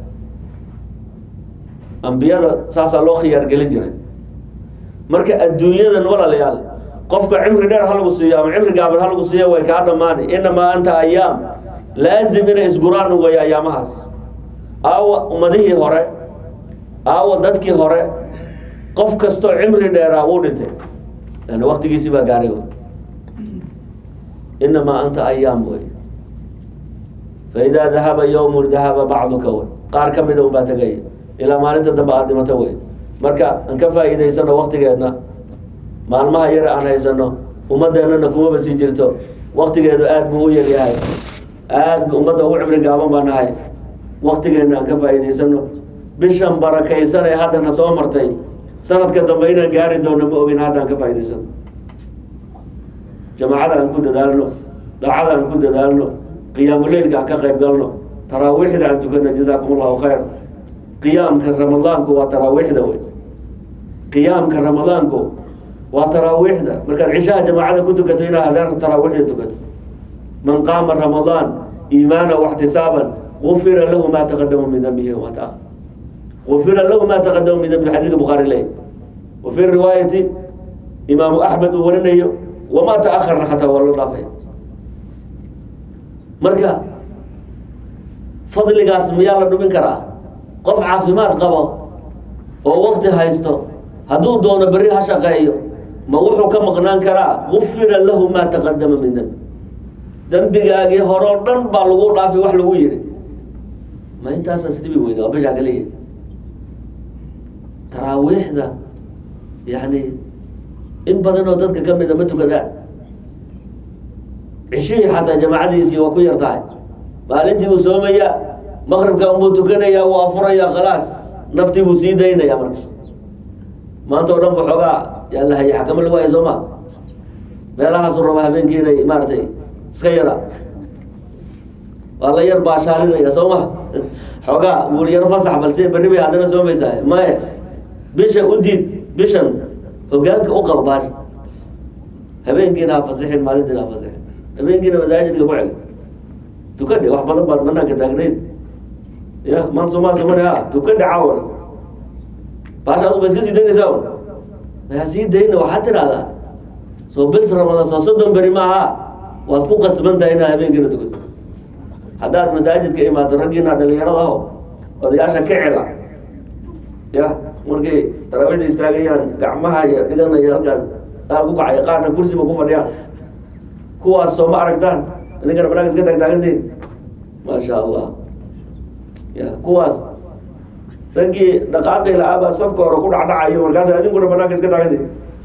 ambiyada saasaa loo khiyaar gelin jiray marka adduunyadan walaalayaal qofka cimri dheer ha lagu siiyo ama cimri gaaban ha lagu siiyo way kaa dhammaani inamaa anta ayaam laazim inay isguraan way ayaamahaas aawa ummadihii hore aawa dadkii hore qof kastoo cimri dheeraa wuu dhintay yani waktigiisii baa gaaray wy inamaa anta ayaam wey faidaa dahaba yowmun dahaba bacduka wey qaar ka mida unbaa tegaya ilaa maalinta dambe aada dhimato wey marka aan ka faa'iidaysano waktigeenna maalmaha yare aan haysano ummadeennana kumaba sii jirto waktigeedu aad buu u yaryahay aad bu ummadda ugu cimri gaaban baa nahay waktigeenna aan ka faa'iidaysano bishan barakaysan ee haddana soo martay sanadka dambe inaan gaari doono ma ogin haddaan ka faa'idaysano jamaacada aan ku dadaalno daacada aan ku dadaalno qiyaamuleylka aan ka qayb galno taraawiixda aan tukano jazaakum allahu khayr qiyaamka ramadaanku waa taraawiixda wey qiyaamka ramadaanku waa taraawiixda markaad cishaha jamaacada ku tukato inaad hadaan taraawiixda tukato man qaama ramadaan iimaana waxtisaaban gufira lahu ma taqadama min dambihi wama taahar gufira lahu ma taqadama min dambihi xadiidka bukhaari leeyahy wa fi riwaayati imaamu axmed uu warinayo wama taakharna xataa waa loo dhaafaya marka fadligaas miyaa la dhumin karaa qof caafimaad qabo oo wakti haysto hadduu doono berri ha shaqeeyo ma wuxuu ka maqnaan karaa gufira lahu maa taqadama min dembi dembigaagii hore oo dhan baa lagu dhaafay wax lagu yihi ma intaasaa isdhibi weyda waa bishaa kaliya taraawiixda yani in badan oo dadka kamida ma tukadaan cishihii xataa jamaacadiisii waa ku yar tahay maalintii buu soomayaa maqribka unbuu tukanayaa wuu afurayaa khalaas naftii buu sii daynaya marka maanta o dhan bu xoogaa yaa la hayay xakamo lagu haya soo ma meelahaasu raba habeenkii inay maaragtay iska yara waa la yar baashaalinaya soo ma xoogaa wuu yar fasax balse berri bay haddana soomaysaa maya bisha u diid bishan hogaanka u qaba baasha habeenkiina ha fasixin maalintiina ha fasixin habeenkiina masaajidka ku cel tukadhe wax badan baad banaanka taagnayd ya maan somaa somani ha tukadhe caawana baasha adu ba iska sii daynaysaa yaa sii dayna waxaad tidhahdaa soo bil ramadaan soo soddon beri maaha waad ku qasban tahay inaad habeenkiina tukato haddaad masaajidka imaato raggiina dhalinyarada aho odayaasha ka cela ya markay taraawiixda istaagayaan gacmaha iyo dhiganaya halkaas qaar ku kacaya qaarna kursiba ku fadhiyaan kuwaas soo ma aragtaan idinkana banaanka iska taagtaagantiin maasha allah ya kuwaas raggii dhaqaaqi la-aabaa safka hore ku dhacdhacayo markaas idinkuna banaanka iska taagantiin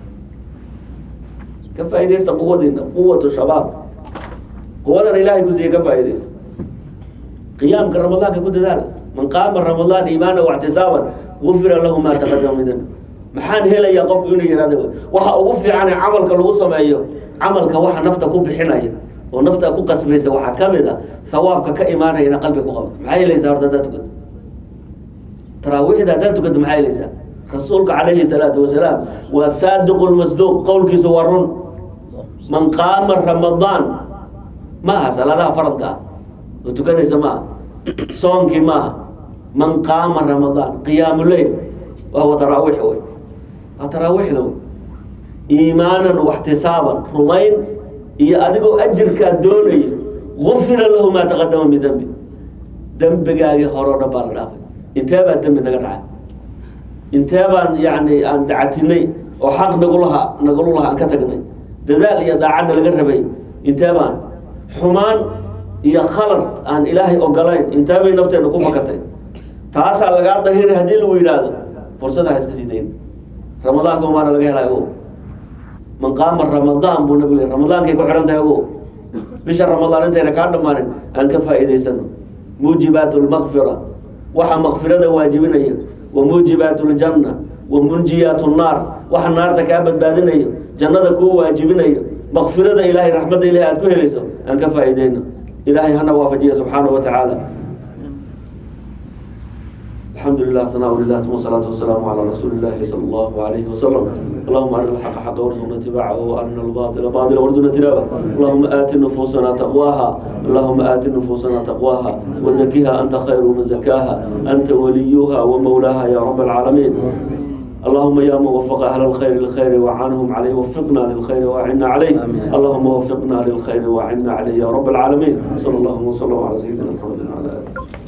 ka faaidaysta quwadiina quwatu shabaab quwadan ilaahay ku siiye ka faaidaysta qiyaamka ramadaanka ku dadaala man qaama ramadaan iimaana waxtisaaban gufira lahu ma taqadama min dambi maxaan helayaa qofku inuu yihahdo waxa ugu fiicane camalka lagu sameeyo camalka waxa nafta ku bixinaya oo nafta ku qasbaysa waxaa ka mid a hawaabka ka imaanaya ina qalbiga ku qabato maxaa helaysaa horta haddaad tukato taraawiixda haddaad tukato maxaa helaysaa rasuulka calayhi salaatu wasalaam waa saadiqu lmasduuq qowlkiisu waa run man qaama ramadaan maaha salaadaha faradka ah oo tukanaysa maaha soonkii maaha man qaama ramadaan qiyaamu leyl waa wa taraawiix wey waa taraawiixda wey iimaanan waxtisaaban rumayn iyo adigoo ajirkaa doonayo gufira lahu maa taqadama min dembi dembigaagii hore o dhan baa la dhaafay intee baa dembi naga dhacay intee baan yani aan dacatinay oo xaq nagu lahaa nagulu lahaa aan ka tagnay dadaal iyo daacadna laga rabay intee baan xumaan iyo khalad aan ilaahay ogolayn intee bay nafteena ku fakatay taasaa lagaa dahiri haddii lagu yidhaahdo fursada ha iska sii dayn ramadaanka umaana laga helay o man qaama ramadaan buu nabigu yiri ramadaankay ku xidhan tahay ogo bisha ramadaan intayna kaa dhammaanin aan ka faa'iidaysano muujibaat lmakfira waxa makfirada waajibinaya wa muujibaat ljanna wa munjiyaat nnaar waxa naarta kaa badbaadinayo jannada kuu waajibinayo makfirada ilaahay raxmadda ilahay aad ku helayso aan ka faa'iideyno ilaahay hana waafajiya subxaanahu wa tacaala الحمد لله ثناء لله ثم الصلاة والسلام على رسول الله صلى الله عليه وسلم اللهم أرنا الحق حقا وارزقنا اتباعه وأرنا الباطل باطلا وارزقنا اجتنابه اللهم آت نفوسنا تقواها اللهم آت نفوسنا تقواها وزكها أنت خير من زكاها أنت وليها ومولاها يا رب العالمين اللهم يا موفق أهل الخير للخير وعنهم عليه وفقنا للخير وأعنا عليه اللهم وفقنا للخير وأعنا عليه يا رب العالمين صلى الله وسلم على سيدنا محمد وعلى آله